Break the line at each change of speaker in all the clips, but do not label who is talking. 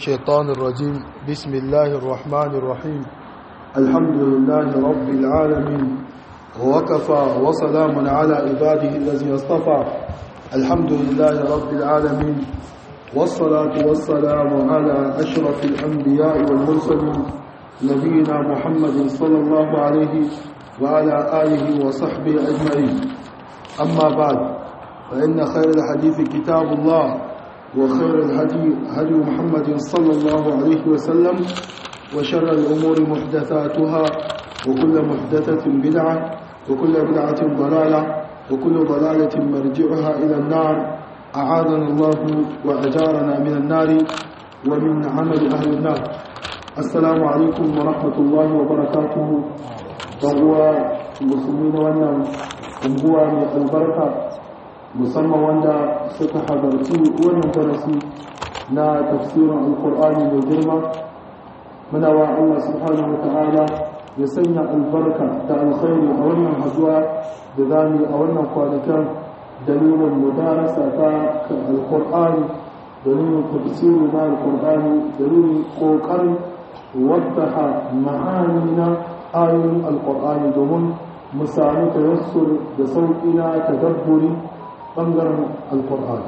الشيطان الرجيم بسم الله الرحمن الرحيم الحمد لله رب العالمين وكفى وسلام على عباده الذي اصطفى الحمد لله رب العالمين والصلاة والسلام على أشرف الأنبياء والمرسلين نبينا محمد صلى الله عليه وعلى آله وصحبه أجمعين أما بعد فإن خير الحديث كتاب الله وخير الهدي هدي محمد صلى الله عليه وسلم وشر الأمور محدثاتها وكل محدثة بدعة وكل بدعة ضلالة وكل ضلالة مرجعها إلى النار أعاذنا الله وأجارنا من النار ومن عمل أهل النار السلام عليكم ورحمة الله وبركاته وهو مسلمين وانا unguwa mai albarka musamman wanda suka hadarci wannan darasi na tafsirin alkur'ani mai girma muna wa Allah subhanahu wa ta'ala ya sanya albarka da alkhairi a wannan haduwa da zami a wannan kwanakan dalilin mudarasa ta alkur'ani dalilin tafsiri na alkur'ani dalilin kokarin wadda ma'ani na ayoyin alkur'ani domin mu sami tayassur da sauƙi na tadabburi ɓangaren alkur'ani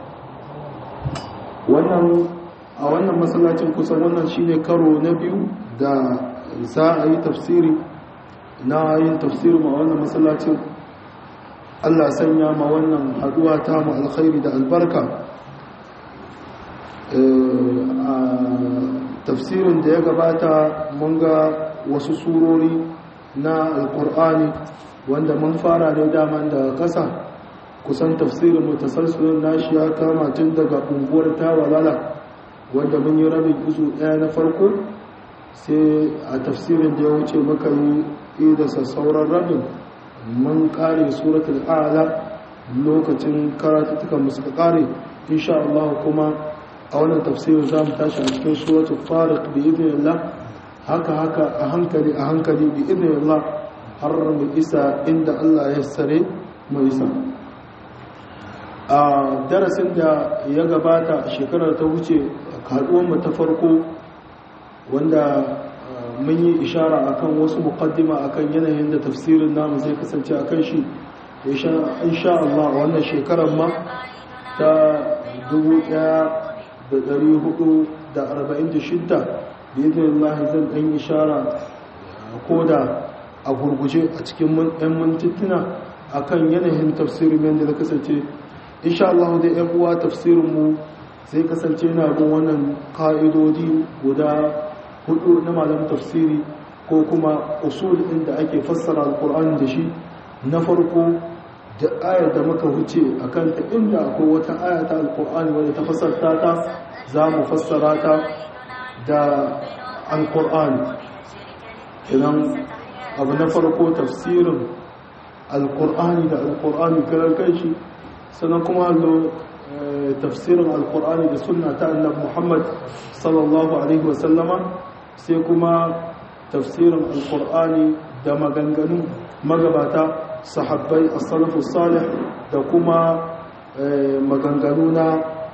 wannan a wannan masallacin kusan wannan shine karo na biyu da za a yi tafsiri na yin tafsirin a wannan masallacin Allah sanya ma wannan haduwa ta mu alkhairi da albarka a tafsirin da ya gabata mun ga wasu surori na alkur'ani wanda mun fara da daman da kasa kusan tafsirin mutasalsilin nashi ya kama tun daga unguwar tawalala wanda mun yi rabin izu ɗaya na farko sai a tafsirin da ya wuce maka yi da sassauran rabin mun kare suratul ala lokacin karatuttukan musu kare insha Allah kuma a wannan tafsirin za mu tashi a cikin suratul farid bi idnillah haka haka a hankali a hankali bi idnillah har mu isa inda Allah ya sare mu isa a darasin da ya gabata a shekarar ta wuce mu ta farko wanda mun yi ishara akan wasu muqaddima akan yanayin da tafsirin namu zai kasance akan shi insha Allah wannan shekarar ma ta 1446 bidin Allah zan dan ishara koda a gurguje a cikin ɗan mintuna akan yanayin tafsirin yadda da kasance insha Allah da ‘yan uwa tafsirinmu zai kasance na bin wannan ka'idodi guda hudu na malam tafsiri ko kuma usul inda ake fassara alkur'ani da shi na farko da ayar da muka wuce a kanta inda akwai wata aya ta alkur'ani wadda ta fassarta ta za mu fassara ta da alkur'ani idan abu na farko tafsirin alkur'ani da alkur'ani karar kanshi sannan kuma hallo tafsirin alkur'ani da sunna ta annabi muhammad sallallahu alaihi wasallama sai kuma tafsirin alkur'ani da maganganun magabata sahabbai as-salafu salih da kuma maganganu na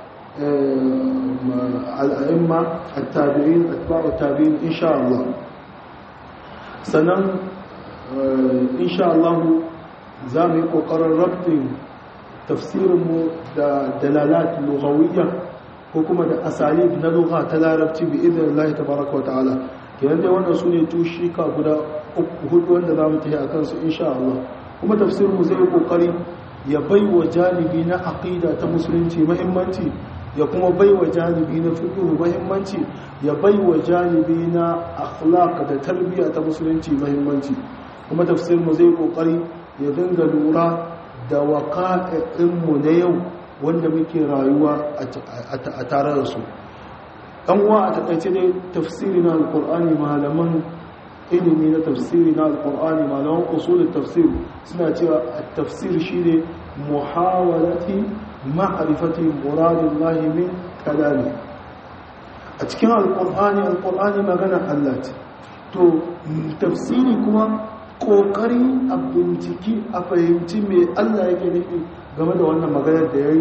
al'a'imma at-tabi'in atba'u tabi'in insha Allah sannan insha Allah za mu yi kokarin rabtin tafsirinmu da dalalat lughawiyya ko kuma da asalib na lugha ta larabci bi idan Allah tabaraka wa ta'ala kenan dai wannan sune tushika guda uku hudu wanda zamu tafi akan su insha Allah kuma tafsirinmu zai yi kokari ya baiwa janibi na aqida ta musulunci muhimmanci ya kuma baiwa janibi na fiqh muhimmanci ya baiwa janibi na akhlaq da tarbiyya ta musulunci muhimmanci kuma tafsirinmu zai yi kokari ya dinga lura da waƙa'inmu na yau wanda muke rayuwa a tare da su ɗanwa a taƙaice ne tafsiri na alƙur'ani malaman ilimi na tafsiri na alƙur'ani malaman usulun tafsir suna cewa tafsir shi ne muhawalati ma'arifati muradin lahimin kalami a cikin alƙur'ani alƙur'ani magana allah ce to tafsiri kuma kokari a binciki a fahimci mai Allah yake nufi game da wannan maganar da ya yi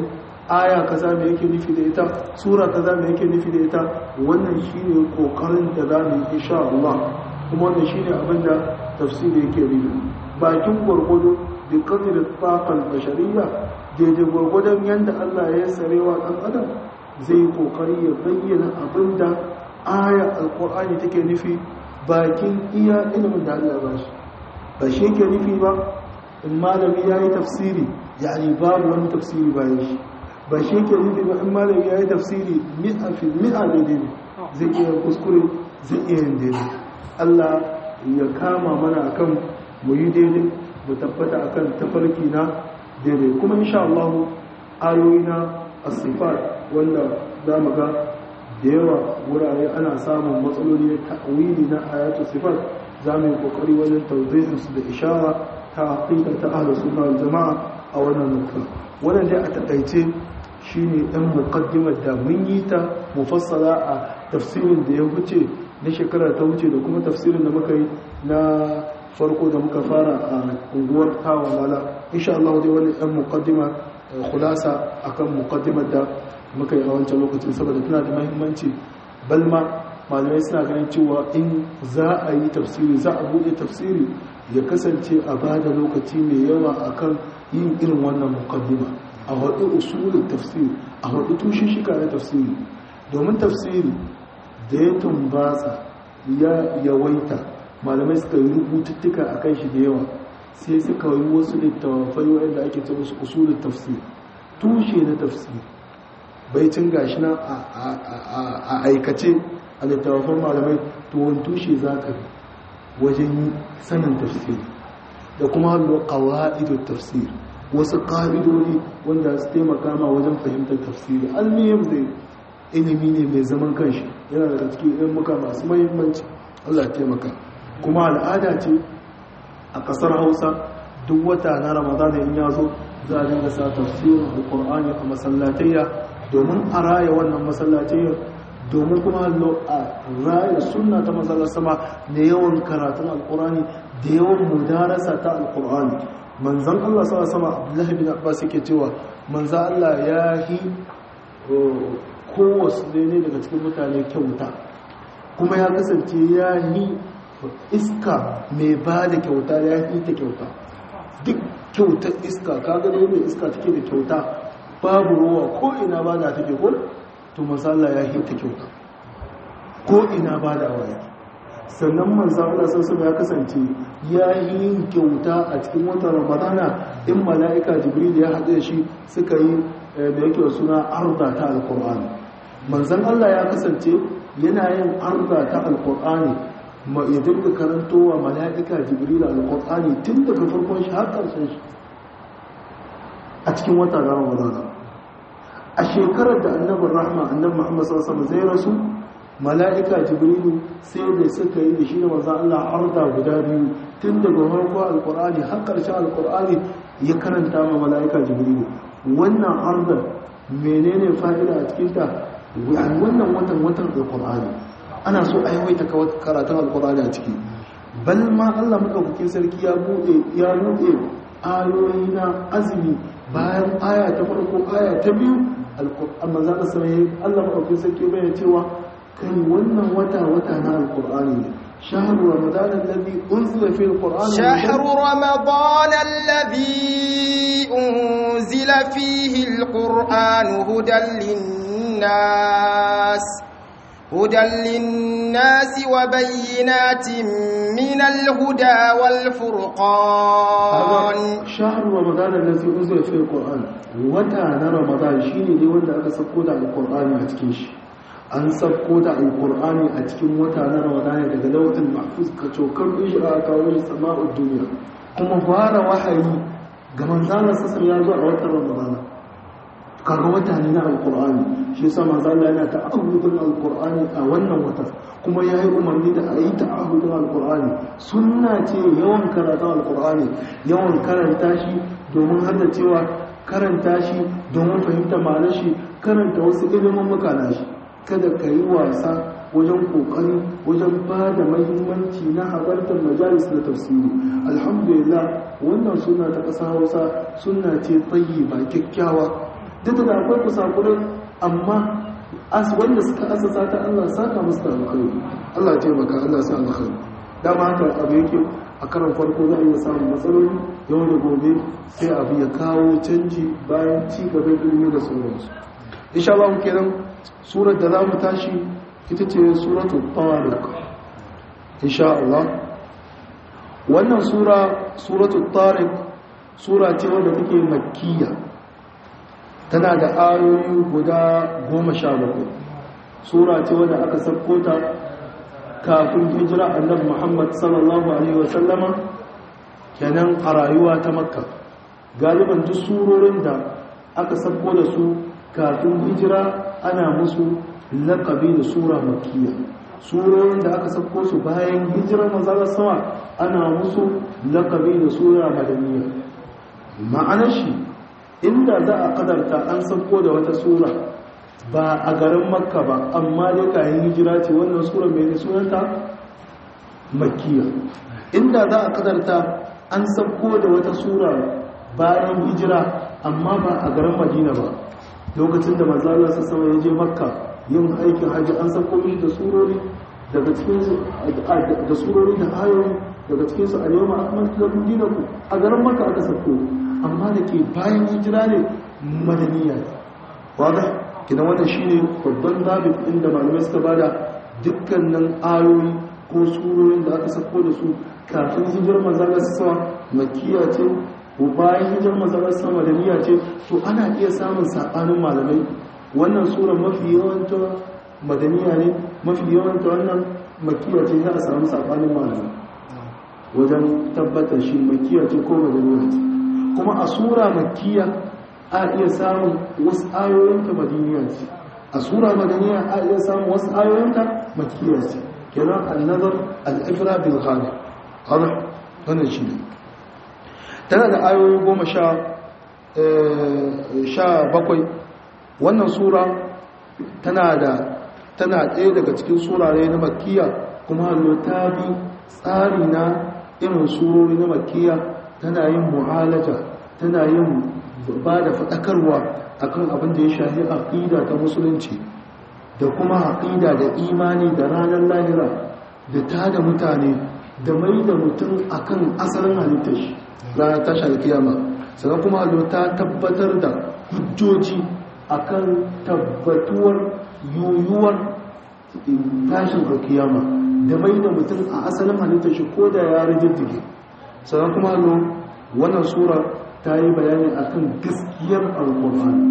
aya kaza me yake nufi da ita sura kaza me yake nufi da ita wannan shine kokarin da za mu yi insha Allah kuma wannan shine abin da tafsiri yake nufi bakin gwargwado bi qadri taqal bashariyya daidai gwargwadon yanda Allah ya sarewa dan adam zai yi kokari ya bayyana abin da aya alqur'ani take nufi bakin iya ilimin da Allah ya bashi ba shi yake nufi ba in malami ya yi tafsiri yani babu wani tafsiri bayan shi ba shi ke nufi ba in malami ya yi tafsiri mi'a fi mi'a daidai ne zai iya kuskure zai iya yin daidai Allah ya kama mana akan mu yi daidai mu tabbata akan tafarki na daidai kuma insha Allah ayoyi na asifat wanda za mu ga da yawa wurare ana samun matsaloli na ta'wili na ayatu sifat za mu yi kokari wajen tauzihin su da ishara ta aqida ta ahlus sunna wal jamaa a wannan nukta wannan dai a takaice shine ɗan muqaddimar da mun yi ta mufassala a tafsirin da ya wuce na shekara ta wuce da kuma tafsirin da muka yi na farko da muka fara a unguwar tawa mala insha Allah dai wannan ɗan muqaddima khulasa akan muqaddimar da muka yi a wancan lokacin saboda tana da muhimmanci balma malamai suna ganin cewa in za a yi tafsiri za a buɗe tafsiri ya kasance a ba da lokaci mai yawa akan yin irin wannan muqaddima a haɗu usulun tafsiri a haɗu tushen shika na tafsiri domin tafsiri da ya tumbatsa ya yawaita malamai suka yi rubututtuka a kan shi da yawa sai suka yi wasu littafai waɗanda ake ce musu usulun tafsiri tushe na tafsiri baicin gashi na a aikace a littafan malamai tuwon tushe za ka wajen sanin tafsiri da kuma hallo ƙawa'idun tafsiri wasu ƙa'idodi wanda su taimaka ma wajen fahimtar tafsiri almiyar da ilimi ne mai zaman kanshi yana daga cikin ilmuka masu mahimmanci allah taimaka kuma al'ada ce a ƙasar hausa duk wata na ramadana in ya zo za a dinga sa tafsirin alkur'ani a masallatayya domin a raya wannan masallatayya domin kuma a raya sunna ta masallar sama da yawan karatun alkur'ani da yawan mudarasa ta alkur'ani manzan Allah sa sama Abdullahi bin Abbas yake cewa manzan Allah ya yi kowasu ne daga cikin mutane kyauta kuma ya kasance ya yi iska mai ba da kyauta ya yi ta kyauta duk kyautar iska kaga ne mai iska take da kyauta babu ruwa ko ina ba da take ko to manzan Allah ya yi ta kyauta ko ina ba da awa sannan manzan Allah sassan ya kasance ya yi yin kyauta a cikin watan ramadana in mala'ika jibril ya haɗe shi suka yi da yake suna arda ta alkur'ani manzan Allah ya kasance yana yin arda ta alkur'ani ya dinga karantowa mala'ika jibril alkur'ani tun daga farkon shi har ƙarshen shi a cikin watan ramadana a shekarar da annabin rahma annabin muhammad sallallahu zai rasu mala'ika jibrilu sai da suka yi da shi da manzan Allah arda guda biyu tun daga farko alkur'ani har ƙarshen alkur'ani ya karanta ma mala'ika jibrilu wannan arda menene fa'ida a cikinta wannan watan watan alkur'ani ana so a yawaita karatun alkur'ani a ciki bal ma Allah madaukakin sarki ya bude ya bude ayoyi na azumi bayan aya ta farko aya ta biyu alkur'an manzan Allah Allah madaukakin sarki bayyana cewa kai wannan wata wata na alkur'ani ne شهر رمضان الذي أنزل فيه القرآن
شهر رمضان الذي أنزل فيه القرآن هدى للناس هدى للناس وبينات من الهدى والفرقان
شهر رمضان الذي أنزل فيه القرآن وتانا رمضان شيني دي wanda aka sako da alqur'ani a cikin shi an sako da alqur'ani a cikin wata na ramadan daga lawhin mahfuz ka cokar shi a kawo shi sama'ud duniya kuma fara wahayi ga manzana sassan ya zo a watan ramadan kaga wata ne na alqur'ani shi yasa manzana yana ta'awudin alqur'ani a wannan watan kuma ya yi umarni da a yi ta'ahudin alkur'ani sunna ce yawan karatun alkur'ani yawan karanta shi domin hada cewa karanta shi domin fahimta ma'anar shi karanta wasu ilimin makana shi kada ka yi wasa wajen kokari wajen ba da mahimmanci na halartar majalis na tafsiri alhamdulillah wannan suna ta ƙasa hausa suna ce tsayi ba kyakkyawa duk da akwai kusakurai amma as wanda suka asasa ta Allah saka musu da alkhairi Allah taimaka Allah sa alkhairi dama haka abu yake a karan farko za a iya samun matsaloli yau da gobe sai abu ya kawo canji bayan ci gaban ilimi da sauransu insha Allah kenan surar da za mu tashi ita ce suratul tariq insha Allah wannan sura suratul tariq sura ce wadda take makkiya tana da ayoyi guda goma sha bakwai sura ce wadda aka sabko ta kafin hijira annabi muhammad sallallahu alaihi wasallama kenan a rayuwa ta makka galiban duk surorin da aka sabko da su kafin hijira ana musu lakabi da sura makkiya surorin da aka sabko su bayan hijirar mazalar sama ana musu lakabi da sura madaniya ma'anar shi inda za a kadarta an sauko da wata sura ba a garin makka ba amma dai kayan hijira ce wannan sura mai ne sunanta makkiya inda za a kadarta an sauko da wata sura bayan hijira amma ba a garin madina ba lokacin da manzala su sama ya je makka yin aikin hajji an sauko mishi da surori daga cikinsu da surori da ayoyi daga cikinsu a yau ma'amman da ku a garin makka aka sauko amma da ke bayan hijira ne madaniya wadda kidan wannan shine babban zabit inda malamai suka bada dukkanin ayoyi ko surorin da aka sako da su kafin hijirar manzalar sama makiya ce ko bayan hijirar manzalar sama madaniya ce to ana iya samun sabanin malamai wannan sura mafi yawanta madaniya ne mafi yawanta wannan makiya ce za a samu sabanin malamai wajen tabbatar shi makiya ce ko madaniya ce kuma a sura makiya a iya samun wasu ayoyinta madaniya ce a sura madaniya a iya samun wasu ayoyinta makiya ce kenan annazar al'ifra bil ghali hada wannan shi ne tana da ayoyi goma sha sha bakwai wannan sura tana da tana ɗaya daga cikin surare na makiya kuma hallo ta bi tsari na irin surori na makiya tana yin mu'alaja tana yin ba da faɗakarwa akan abin da ya shafi aƙida ta musulunci da kuma aƙida da imani da ranar lahira da ta da mutane da mai da mutum akan asalin halittar shi ranar tashar kiyama sannan kuma allo ta tabbatar da hujjoji akan tabbatuwar yoyuwar tashin kiyama da mai da mutum a asalin halittar shi ko da ya rijiddige sannan kuma allo wannan sura ta yi bayani akan gaskiyar alkur'ani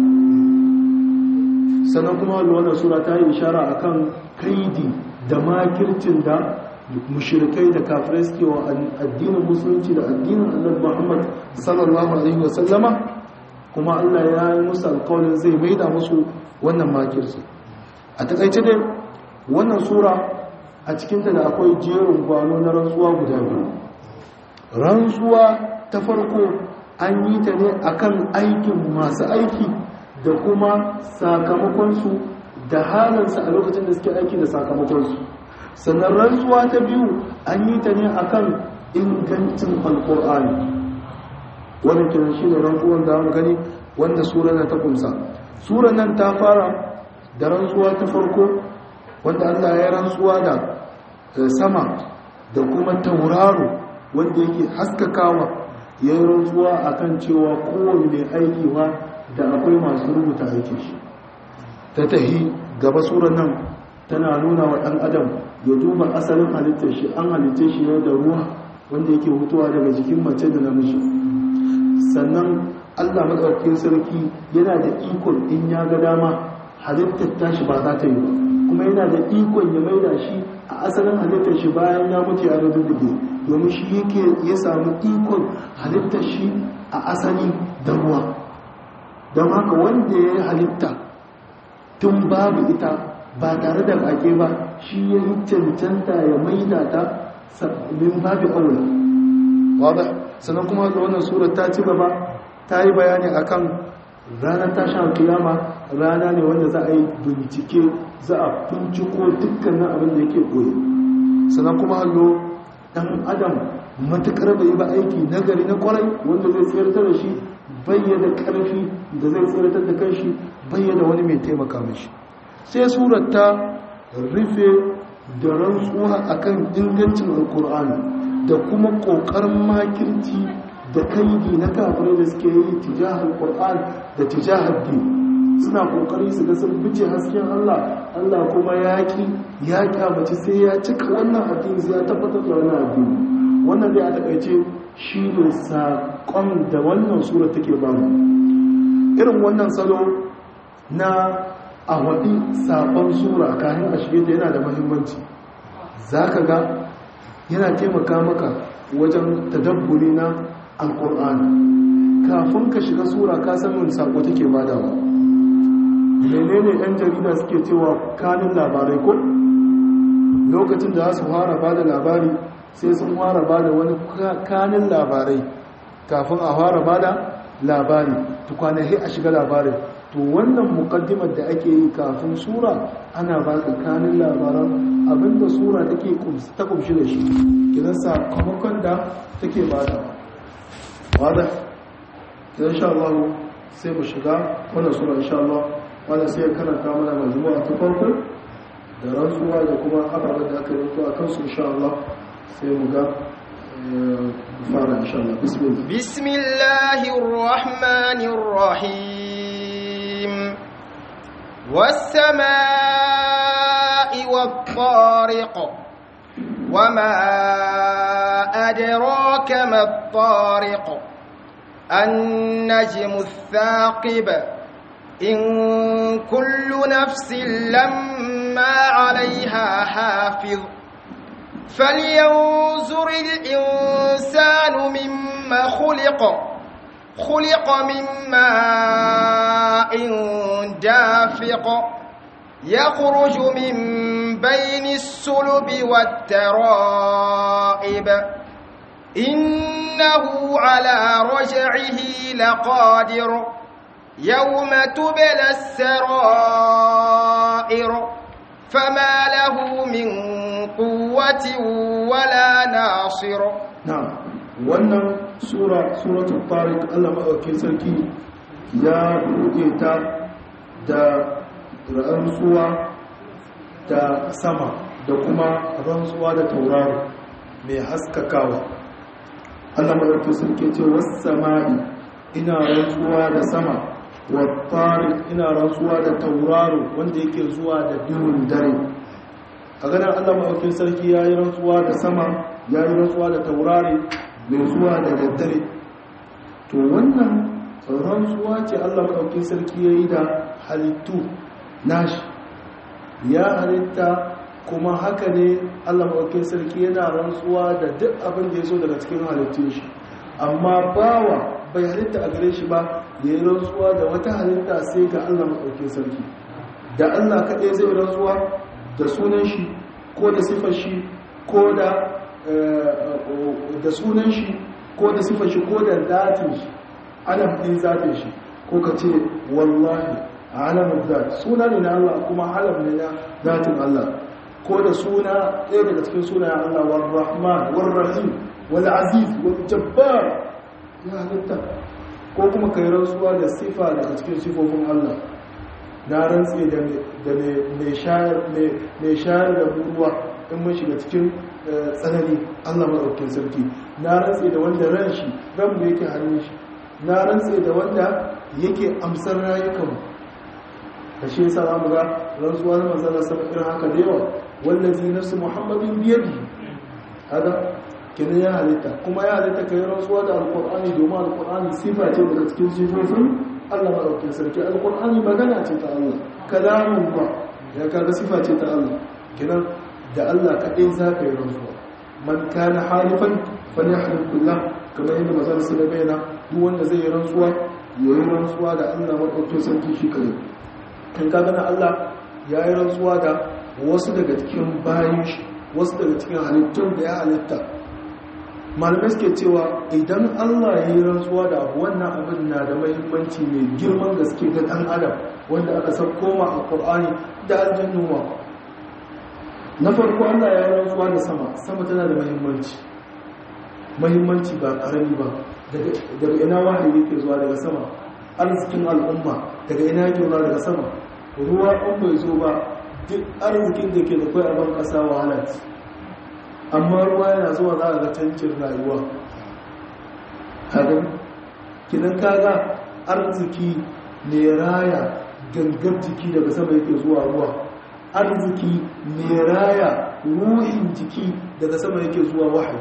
sannan kuma wannan sura ta yi ishara akan kaidi da makircin da mushrikai da kafirai suke wa addinin musulunci da addinin annabi Muhammad sallallahu alaihi wasallama kuma Allah ya yi musu alƙawarin zai maida musu wannan makirci a takaice dai wannan sura a cikinta da akwai jerin gwano na rantsuwa guda biyu rantsuwa ta farko an yi ta ne akan aikin masu aiki da kuma sakamakonsu da halinsu a lokacin da suke aiki da sakamakonsu sannan rantsuwa ta biyu an yi ta ne akan ingancin alkur'ani wannan kiran shi ne rantsuwan da gani wanda sura nan ta kumsa sura nan ta fara da rantsuwa ta farko wanda allah ya rantsuwa da sama da kuma tauraro wanda yake haskakawa ya yi rantsuwa a kan cewa kowane mai aiki ba da akwai masu rubuta aikin shi ta tahi gaba tsoron nan tana nuna wa ɗan adam ya duba asalin halittar shi an halittar shi yau da ruwa wanda yake hutuwa daga jikin mace da namiji sannan allah maɗaukakin sarki yana da ikon in ya ga dama halittar tashi ba za ta yi ba kuma yana da ikon ya maida shi a asalin halittar shi bayan ya mutu ya rududduge domin shi yake ya samu ikon halittar shi a asali da ruwa don haka wanda ya yi halitta tun babu ita ba tare da kake ba shi ya yi cancanta ya maida ta min babu aula wadda sannan kuma da wannan sura ta ci gaba ta yi bayani akan ranar tashin kiyama rana ne wanda za a yi bincike za a binciko dukkanin abin da yake koyi sannan kuma hallo dan adam matukar bai ba aiki nagari na kwarai wanda zai tsayar da shi bayyana karfi da zai tsiratar da kanshi bayyana wani mai taimaka mashi sai surar ta rufe da rantsuwa akan ingancin alkur'ani da kuma kokarin makirci da kaidi na kafirai da suke yi tijahar qur'an da tijahar din suna kokari su ga sun bice hasken Allah Allah kuma yaki ya kyamaci sai ya cika wannan addini sai ya tabbatar da wannan addini wannan dai a takaice shi ne saƙon da wannan sura take ba mu irin wannan salo na a waɗi saƙon sura kayan a shige ta yana da mahimmanci za ka ga yana taimaka maka wajen tadabburi na alƙur'ani kafin ka shiga sura ka san wani saƙo take badawa menene yan jarida suke cewa kanin labarai ko lokacin da su fara ba da labari sai sun fara ba da wani kanin labarai kafin a fara ba da labari tukwanahi a shiga labarin to wannan mukaddimar da ake yi kafin sura ana ba ka kanin labaran abinda sura take ta kumshi da shi kidan sakamakon da take ba da wadda kidan sha Allah sai mu shiga wannan sura insha Allah wanda sai karanta mana majmu'a ta farko da rantsuwa da kuma ababen da aka rubuta akan su insha Allah sai mu ga fara insha Allah bismillah
bismillahir rahmanir rahim was-samaa'i wat-tariq wama adraka mat-tariq an-najmu ath-thaqib إن كل نفس لما عليها حافظ فلينظر الإنسان مما خلق خلق من ماء دافق يخرج من بين السلب والترائب إنه على رجعه لقادر يوم تبلى السرائر فما له من قوة ولا ناصر
نعم wannan sura suratul tariq Allah madaukakin sarki ya buɗe ta da rantsuwa da sama da kuma rantsuwa da tauraro mai haskakawa Allah madaukakin sarki ce was sama'i ina rantsuwa da sama wattari ina rantsuwa da tauraro wanda yake zuwa da duhun dare a ganin allah maɗaukin sarki ya yi rantsuwa da sama ya yi rantsuwa da taurari mai zuwa da daddare to wannan rantsuwa ce allah maɗaukin sarki ya yi da halittu nashi ya halitta kuma haka ne allah maɗaukin sarki yana rantsuwa da duk abin da ya so daga cikin halittun shi amma bawa bai halitta a gare shi ba ya yi rantsuwa da wata halitta sai ga Allah maɗaukin sarki da Allah kaɗai zai rantsuwa da sunan shi ko da sifar shi ko da da sunan shi ko da sifar shi ko da datin shi ana ɗin zatin shi ko ka ce wallahi a alamun zat suna ne na Allah kuma alam ne na datin Allah ko da suna ɗaya daga cikin sunayen Allah war rahman war rahim wal aziz wal jabbar ya halitta ko kuma kai rantsuwa da sifa daga cikin sifofin Allah na rantse da mai shayar da ruwa in mun shiga cikin tsanani Allah maɗaukin sarki na rantse da wanda ran shi ran mu yake hannun shi na rantse da wanda yake amsar rayukanmu da shi yasa za mu ga rantsuwa na manzana sama irin haka da yawa wallazi nafsu muhammadin biyadi haka kenan ya halitta kuma ya halitta kai rantsuwa da alkur'ani domin alkur'ani sifa ce daga cikin sifofin Allah madaukakin sarki alkur'ani magana ce ta Allah kalamun ba ya kaga sifa ce ta Allah kenan da Allah kadai za ka yi rantsuwa man kana halifan falyahlif billah kamar yadda mazal su da bayyana duk wanda zai yi rantsuwa ya yi rantsuwa da Allah madaukakin sarki shi kadai kan kaga na Allah ya yi rantsuwa da wasu daga cikin bayan shi wasu daga cikin halittun da ya halitta malamai suke cewa idan allah ya yi rantsuwa da abu wannan abin na da mahimmanci mai girman gaske ga ɗan adam wanda aka san koma a ƙur'ani da aljannu ma na farko allah ya yi rantsuwa da sama sama tana da mahimmanci mahimmanci ba ƙarami ba daga ina wahayi yake zuwa daga sama arzikin al'umma daga ina yake zuwa daga sama ruwa in bai zo ba duk arzikin da ke da kai a ban kasa wahala ce amma ruwa yana zuwa za a ga cancin rayuwa kaga kinan kaga arziki ne raya gangar jiki daga sama yake zuwa ruwa arziki ne raya ruhin jiki daga sama yake zuwa wahayi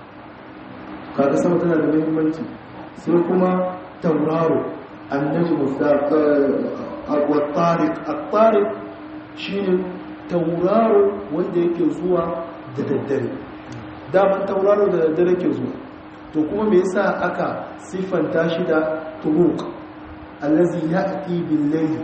kaga sama tana da muhimmanci sai kuma tauraro annaji al-tariq al-tariq shine tauraro wanda yake zuwa da daddare daman tauraro da daddare ke zuwa to kuma me yasa aka siffanta shi da turuq allazi ya'ti bil layl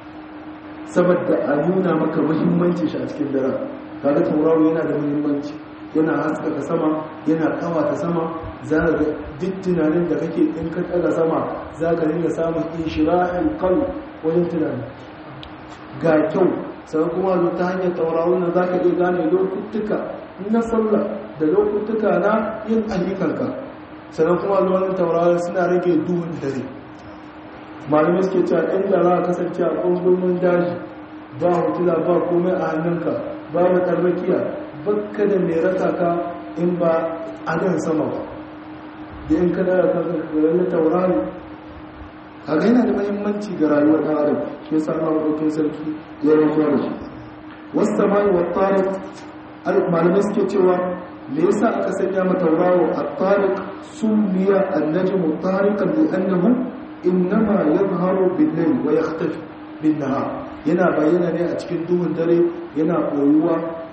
saboda a nuna maka muhimmanci shi a cikin dare kaga tauraro yana da muhimmanci yana haskaka sama yana kawata sama za ka duk tunanin da kake in ka daga sama za ka dinga samun inshirahil qalb wajen tunani ga kyau sai kuma zo ta hanyar tauraron nan za ka iya gane lokutuka na sallah da lokutuka na yin ayyukanka sannan kuma zuwa tauraron suna rage duhun dare malamai suke cewa inda za a kasance a ƙungumin daji ba hotuna ba komai a hannunka ba matarrakiya bakka da mai raka ka in ba adan sama ba da in ka dara ka ga taurari kaga yana da mahimmanci ga rayuwar ɗan adam shi yasa ma ɗaukin sarki ya rantsuwa da shi wasu samani wa tarik malamai suke cewa me yasa aka sanya ma tauraro a tarik sumiya annajmu tarikan li annahu innama yadhharu bil layl wa yakhtafi bin nahar yana bayyana ne a cikin duhun dare yana koyuwa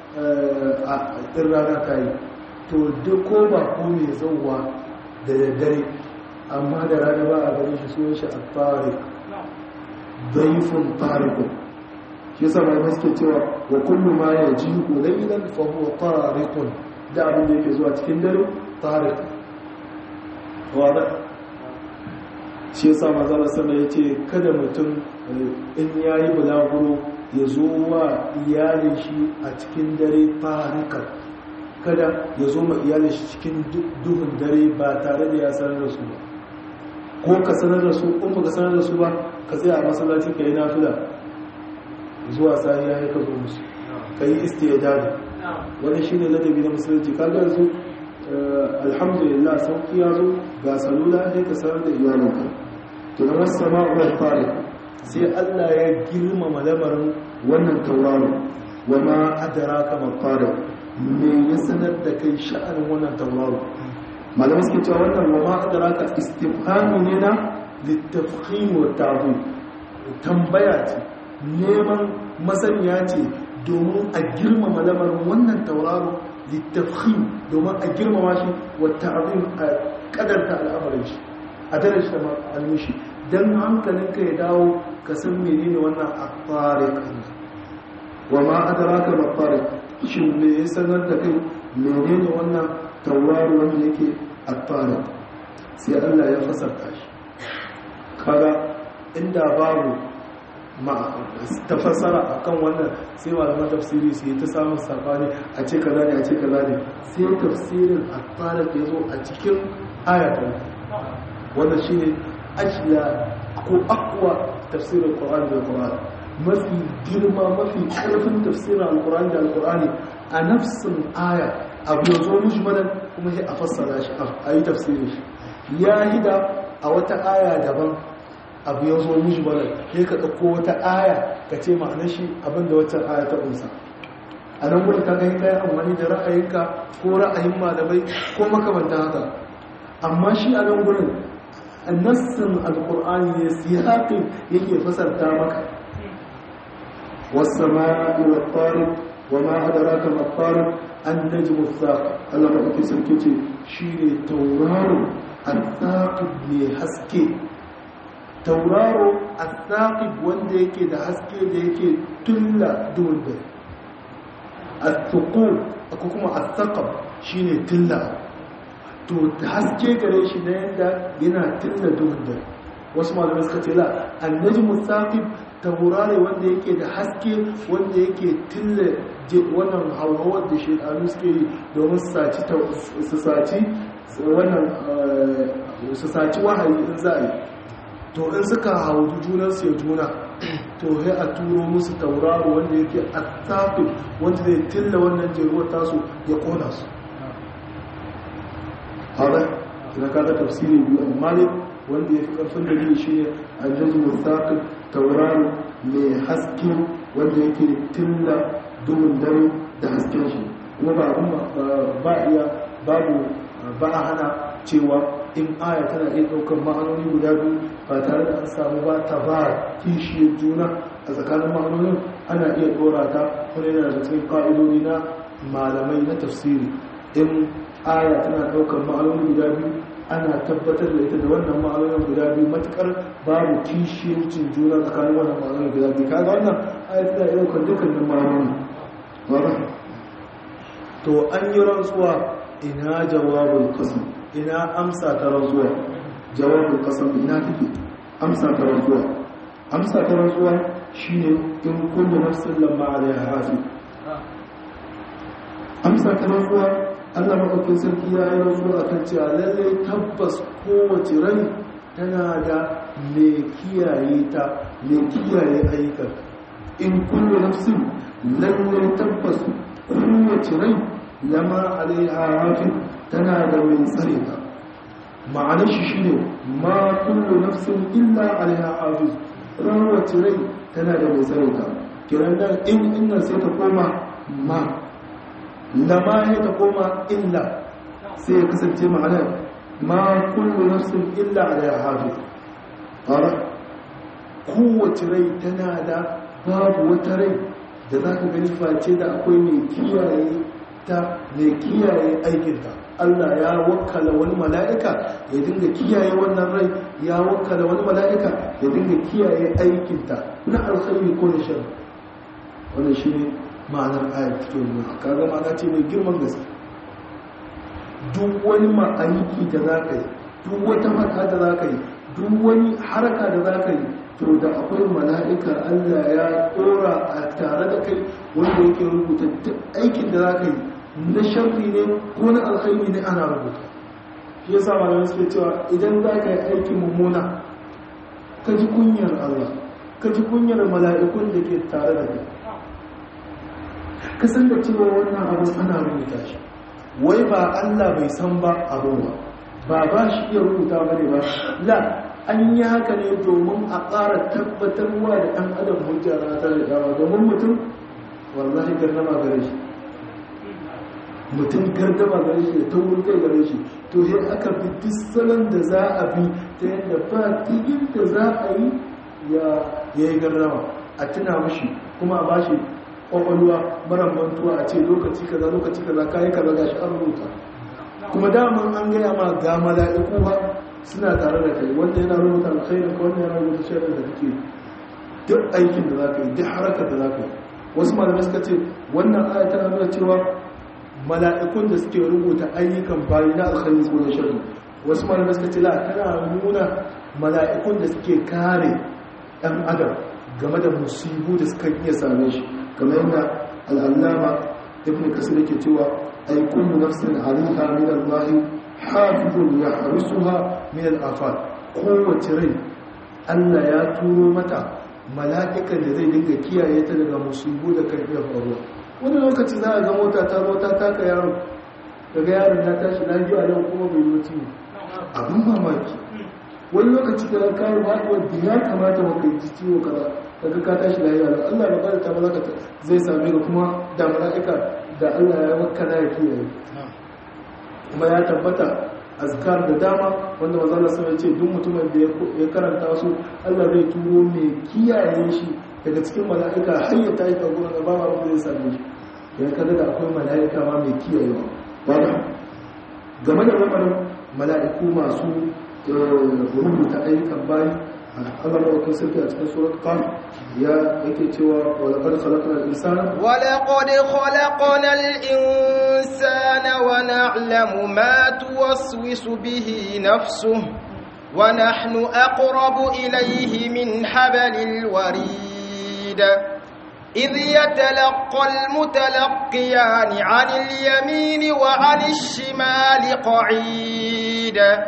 a ɗin rana kayi to duk ko ba ko ne zauwa da daddare amma da rana ba a gani shi sunan shi a tarik daifin tarikun shi yasa mai suke cewa wa kullu ma ya ji laylan fa huwa tarikun da abin da yake zuwa cikin dare tarik wada shi yasa manzala sallallahu ya ce kada mutum in yayi bulaguro ya zo wa iyalin shi a cikin dare tarikan kada ya zo ma iyalin shi cikin duhun dare ba tare da ya sanar da su ba ko ka sanar da su in ka sanar da su ba ka tsaya a masallaci ka yi nafila zuwa sahi ya ka zo musu ka yi istiyadadi wani shi ne ladabi na musulunci kaga yanzu alhamdulillah sauki ya zo ga salula sai ka sanar da iyalinka to da wasu sama'uwar fari sai allah ya girmama lamarin wannan tauraro wa ma adara kama fari me ya sanar da kai sha'anin wannan tauraro malamai suke cewa wannan wa ma adara ka istifhamu ne na littafin wa tabu tambaya ce neman masaniya ce domin a girmama lamarin wannan tauraro littafin domin a girmama shi wa ta'abin a kadarta al'amarin shi a daraja da almishi don hankalinka ya dawo ka san menene wannan afarik wa ma adraka ma afarik shin me ya sanar da kai menene wannan tauraro wanda yake afarik sai Allah ya fasarta shi kaga inda babu ma ta fasara akan wannan sai malaman tafsiri su yi ta samun sabani a ce kaza ne a ce kaza ne sai tafsirin afarik ya zo a cikin ayatan wannan shine ajiya ko akwa tafsirin Qur'ani da Qur'ani mafi girma mafi karfin tafsirin Al-Qur'ani da Al-Qur'ani a nafsin aya abu ya zo mujmalan kuma sai a fassara shi a yi tafsirin shi ya hida a wata aya daban abu ya zo mujmalan sai ka ɗauko wata aya ka ce ma'anar shi abinda waccan aya ta ƙunsa a nan wurin kaga yi kayan amfani da ra'ayinka ko ra'ayin malamai ko makamanta haka amma shi a nan wurin nassin alkur'ani ne siyaƙin yake fasarta maka wasu ma'i wa farin wa ma'adara ka mafarin an naji musaƙa allah maɗauki sarki ce shi ne tauraro al-saƙib mai haske tauraro al-saƙib wanda yake da haske da yake tulla duhun dare al-tuqu ko kuma al-saqab shine tulla to haske gare shi na yadda yana tilla duhun dare wasu malamai suka ce la annaji musaqib taurare wanda yake da haske wanda yake tilla wannan hauhawar da shekaru suke yi domin su saci wannan su saci wahayi in za a yi to in suka haudu junansu ya juna to sai a turo musu tauraro wanda yake a tafi wanda zai tilla wannan jeruwar tasu ya kona su haɗa ina kada tafsiri biyu amma ne wanda ya fi ƙarfin dalili shi ne a jazu mustaqil tauraro mai haske wanda yake tilla duhun dare da hasken shi kuma ba abin ba iya babu ba a hana cewa in aya tana iya ɗaukar ma'anoni guda biyu ba tare da an samu ba ta ba kishiyar juna a tsakanin ma'anonin ana iya ɗora ta wani yana da cikin ƙa'idodi na malamai na tafsiri in aya tana ɗaukar ma'anoni guda biyu ana tabbatar da ita da wannan ma'anonin guda biyu matukar babu kishiyarcin juna tsakanin wannan ma'anonin guda biyu kaga wannan aya tana iya ɗaukar dukkanin ma'anoni to an yi rantsuwa ina jawabul qasam ina amsa ta rantsuwa jawabul qasam ina take amsa ta rantsuwa amsa ta rantsuwa shine in kullu nafsin lamma alaiha hasib amsa ta rantsuwa Allah madaukakin sarki ya yi rantsuwa akan cewa lalle tabbas kowace rai tana da mai kiyaye ta mai kiyaye ayyukan in kullu nafsin lalle tabbas kowace rai lama alaiha hafi tana da mai tsare ta ma'anar shi shine ma kullu nafsin illa alaiha hafiz kowace rai tana da mai tsare ta kiran da in inna sai ta koma ma lama ya ta koma illa sai ya kasance ma'anar ma kullu nafsin illa alaiha hafiz kowace rai tana da babu wata rai da za ka gani face da akwai mai kiyaye ta mai kiyaye aikinta Allah ya wakala wani mala'ika ya dinga kiyaye wannan rai ya wakala wani mala'ika ya dinga kiyaye aikinta na alkhairi ko na shari wannan shi ne ma'anar ayat fito nuna kaga ma'ana ce mai girman gaske duk wani ma'aiki da za ka yi duk wata mata da za ka yi duk wani haraka da za ka yi to da akwai mala'ika Allah ya tsora a tare da kai wanda yake rubuta duk aikin da za ka yi na sharri ne ko na alkhairi ne ana rubuta shi yasa malamai suke cewa idan za ka yi aikin mummuna ka ji kunyar Allah ka ji kunyar mala'ikun da ke tare da kai ka san da cewa wannan abu ana rubuta shi wai ba Allah bai san ba abin ba ba ba shi iya rubuta ba ne ba la an yi haka ne domin a ƙara tabbatarwa da ɗan adam hujja na ta da dama domin mutum wallahi gardama gare shi mutum gardama gare shi da taurin kai gare shi to sai aka bi duk salon da za a bi ta yadda ba tigin da za a yi ya yi gardama a tuna mashi kuma a bashi kwakwalwa mara mantuwa a ce lokaci kaza lokaci kaza kayi kaza gashi an rubuta kuma daman an gaya ma ga mala'iku ba suna tare da kai wanda yana rubuta alkhairin ka wanda yana rubuta sharrin da kake duk aikin da zaka yi duk harakar da zaka yi wasu malamai suka ce wannan aya tana nuna cewa mala'ikun da suke rubuta ayyukan bayi na alkhairi ko na sharri wasu malamai suka ce la tana nuna mala'ikun da suke kare ɗan adam game da musibu da suka iya same shi kamar yadda al'allama ibn kasir yake cewa ay kullu nafsin alaiha min Allah hafizun yahrusuha min al-afat kowace rai Allah ya turo mata mala'ikan da zai dinga kiyaye ta daga musibu da kan iya faruwa wani lokaci za a ga mota ta zo ta taka yaro daga yaron ya tashi lafiya nan kuma bai yi ciwo abin mamaki wani lokaci da kawo haɗuwar da ya kamata maka yi ciwo kaza daga ka tashi lafiya nan Allah ba kada ta malaka zai same ka kuma da mala'ika da Allah ya wakana ya kiyaye kuma ya tabbata azkar da dama wanda mazala sai ce duk mutumin da ya karanta su Allah zai turo mai kiyaye shi daga cikin mala'ika har ya tashi ka gurin ba ma zai same shi ya kada da akwai mala'ika ma mai kiyayewa ba game da lamarin mala'iku masu rubuta ayyukan bayi Allah da wakil sarki a cikin surat qaf ya yake cewa wa laqad khalaqna al-insana
wa laqad khalaqna al-insana wa na'lamu ma tuwaswisu bihi nafsuhu wa nahnu aqrabu ilayhi min hablil warid إذ يتلقى المتلقيان عن اليمين وعن الشمال قعيد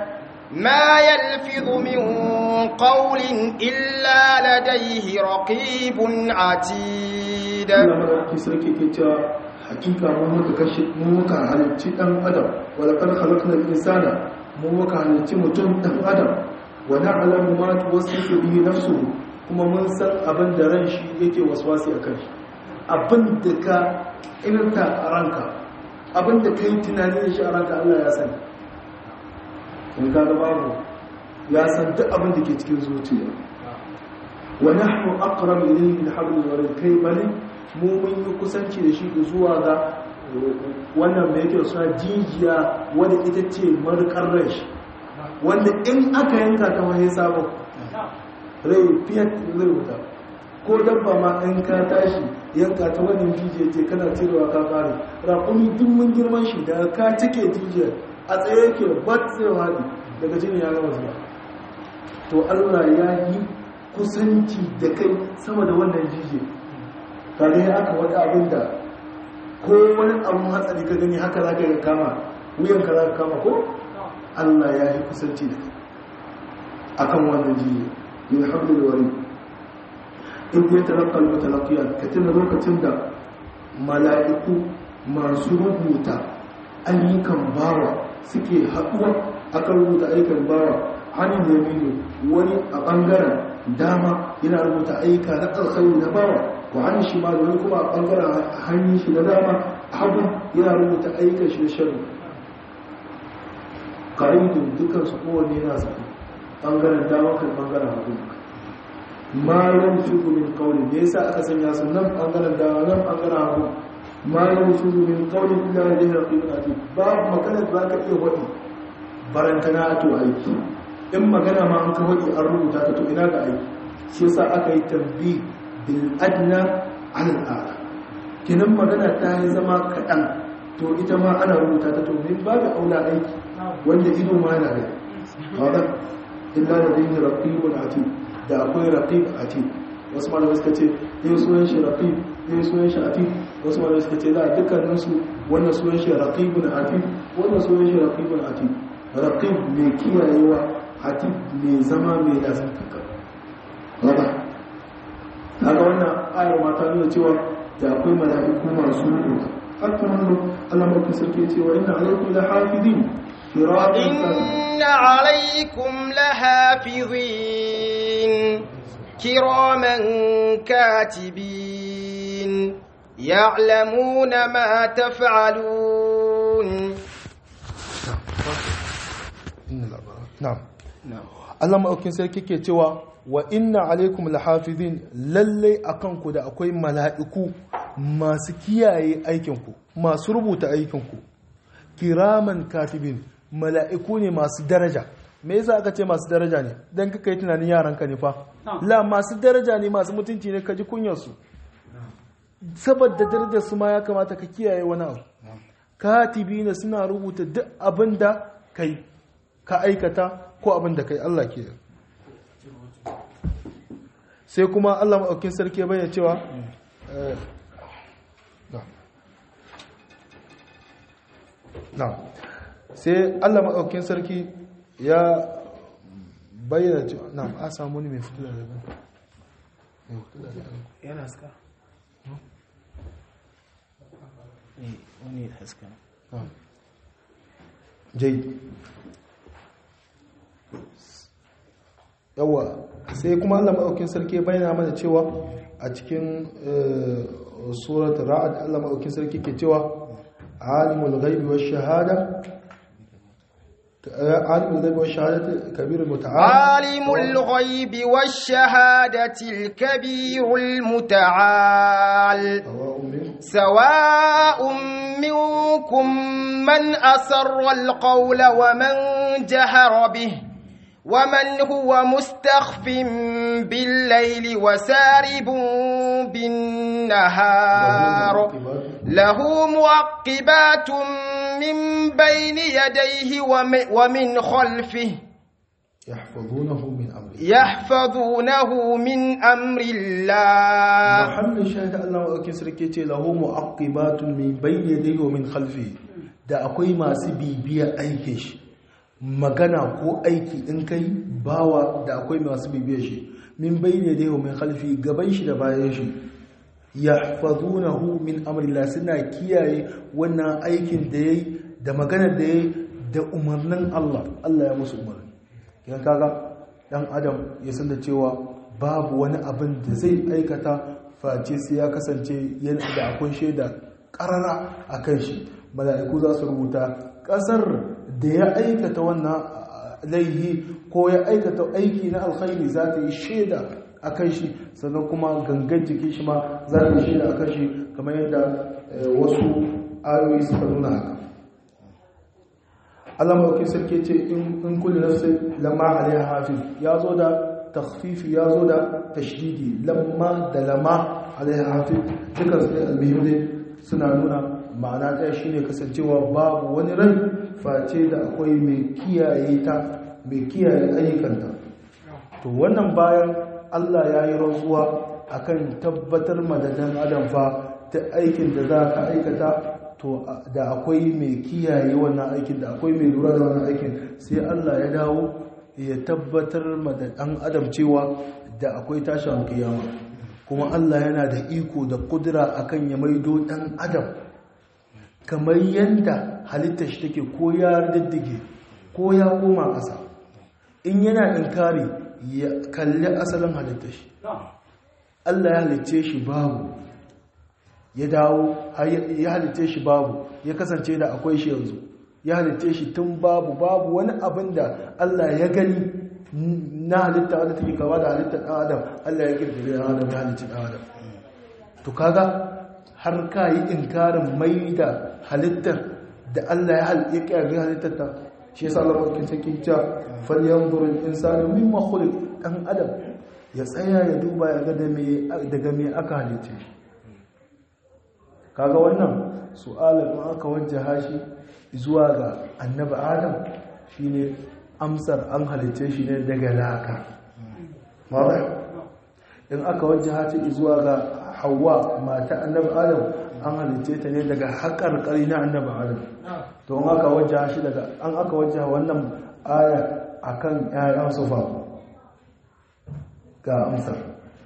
ما يلفظ من قول إلا لديه رقيب عتيد
Allah madaukakin sarki ke cewa hakika mun muka kashe mun muka halicci dan adam wala qad khalaqnal insana mun muka halicci mutum dan adam wa na'lamu ma tuwaswisu bihi nafsuhu kuma mun san abin da ran shi yake waswasi akan shi abin da ka irta a ranka abin da kai tunani da shi a ranka Allah ya sani in ka ga babu ya san duk abin da ke cikin zuciya wa nahnu aqrab ilayhi min hablil warid kai bali mu mun yi kusanci da shi zuwa ga wannan mai yake suna jijiya wadda ita ce markar rai shi wanda in aka yanka ta wani sabon rai fiye zai wuta ko dabba ma in ka tashi yanka ta wannan jijiya ce kana cirewa ka kare raƙumi duk mun girman shi da ka cike jijiyar a tsaye yake bat zai wadi daga jini ya gama zuwa to allah ya yi kusanci da kai sama da wannan jijiyar kare aka wata abin da ko wani abin hatsari ka gani haka za ka yi kama wuyan ka za ka kama ko allah ya yi kusanci da kai akan wannan jiye min hablil wari in ya talaka al-mutalaqiya ka tuna lokacin da mala'iku masu rubuta ayyukan bawa suke haɗuwa akan rubuta ayyukan bawa hannun yaminu wani a ɓangaren dama yana rubuta ayyuka na alkhairi na bawa wa hannun shi ma wani kuma a ɓangaren hannun shi na dama hagu yana rubuta ayyukan shi na sharri ƙa'idun dukkan su kowanne yana zaɓi ɓangaren dama kan ɓangaren hagu malon shugu min kauli me yasa aka sanya su nan ɓangaren dama nan ɓangaren hagu malon shugu min kauli illa da jihar ƙiƙin ati babu magana da za ka iya waɗi barantana a to aiki in magana ma an ka waɗi an rubuta ta to ina ga aiki shi yasa aka yi tambi bil adna al ala kinan magana ta yi zama kaɗan to ita ma ana rubuta ta to min babu aula aiki wanda ido ma yana da kaga illa da dinga raqibul atid da akwai raqib atid wasu malamai suka ce ne sunan shi raqib ne sunan shi atid wasu malamai suka ce la dukkanin su wannan sunan shi raqibun atid wannan sunan shi raqibun atid raqib mai kiyayewa atid mai zama mai lasan kanka kaga kaga wannan ayar mata nuna cewa da akwai mala'iku masu rubuta hakan hannu Allah mafi sarki cewa inna alaikum la hafizin
إن عليكم لحافظين كراما كاتبين يعلمون ما تفعلون
na'am Allah maɗaukin sarki ke cewa wa inna alaikum lahafizin lalle akan ku da akwai mala'iku masu kiyaye aikinku masu rubuta aikinku kiraman katibin mala'iku ne masu daraja me yasa aka ce masu daraja ne dan kaka yi tunanin yaranka ne fa la masu daraja ne masu mutunci ne ka ji kunyarsu saboda darajar su ma ya kamata ka kiyaye wani abu katibi ne suna rubuta duk abin da kai ka aikata ko abin da kai Allah ke sai kuma Allah maɗaukin sarki ya bayyana cewa na sai Allah maɗaukin sarki ya bayyana cewa na a samu ne mai fito da rabu
yana haska wani haska
jai yawa sai kuma Allah maɗaukin sarki bayyana mana cewa a cikin surat ra'ad Allah maɗaukin sarki ke cewa alimul ghaibi wash shahada alimul ghaibi wash shahadati kabirul muta'al
alimul ghaibi wash shahadati al-kabirul muta'al سواء منكم من أسر القول ومن جهر به ومن هو مستخف بالليل وسارب بالنهار له معقبات من بين يديه ومن خلفه
يحفظونه من أمر
يحفظونه من أمر الله
محمد شاهد الله وأكي سركيتي له معقبات من بين يديه ومن خلفه da akwai masu bibiya aikin shi magana ko aiki in kai bawa da akwai masu bibiyar shi min bayyana da yau mai khalfi gaban shi da bayan shi yahfazunahu min amrillah suna kiyaye wannan aikin da yayi da maganar da yayi da umarnin Allah Allah ya musu umarni yan kaga dan adam ya san da cewa babu wani abin da zai aikata face sai ya kasance yana da akwai shaida karara akan shi mala'iku za su rubuta kasar da ya aikata wannan laihi ko ya aikata aiki na alkhairi za ta yi shaida a kan shi sannan kuma gangan jiki shi ma za ta yi shaida a kan shi kamar yadda wasu ayoyi suka nuna haka Allah mawaki sarki ce in kulli nafsin lamma alaiha hafiz ya zo da takhfifi ya zo da tashdidi lamma da lamma alaiha hafiz dukkan su almuhimmi suna nuna ma'ana ɗaya shine kasancewa babu wani rai face da akwai mai kiyaye ta mai kiyaye ayyukanta to wannan bayan Allah ya yi rantsuwa akan tabbatar madadan adam fa ta aikin da za ka aikata to da akwai mai kiyaye wannan aikin da akwai mai lura da wannan aikin sai Allah ya dawo ya tabbatar madadan adam cewa da akwai tashin kiyama kuma Allah yana da iko da kudura akan ya maido dan adam kamar yadda halittar shi take ko ya diddige ko ya koma ƙasa in yana inkari ya kalli asalin halittar shi Allah ya halicce shi babu ya dawo ya halicce shi babu ya kasance da akwai shi yanzu ya halicce shi tun babu babu wani abin da Allah ya gani na halitta wadda take kama da halittar ɗan adam Allah ya kirkiri ɗan adam ya halicci ɗan adam to kaga har ka yi inkarin mai da halittar da Allah ya halƙe ƙyarri halittar ta shi yasa Allah mawakin sarki cewa falyanzurul insanu mimma khuliq dan adam ya tsaya ya duba ya ga daga me aka halice shi kaga wannan su'alar in aka wajjaha shi zuwa ga annabi adam shine amsar an halice shi ne daga laka in aka wajjaha ta zuwa ga hawa mata annabi adam an halice ta ne daga haƙar ƙari na annabi adam to an aka wajjaha shi daga an aka wajjaha wannan aya akan ƴaƴan sufa ga amsar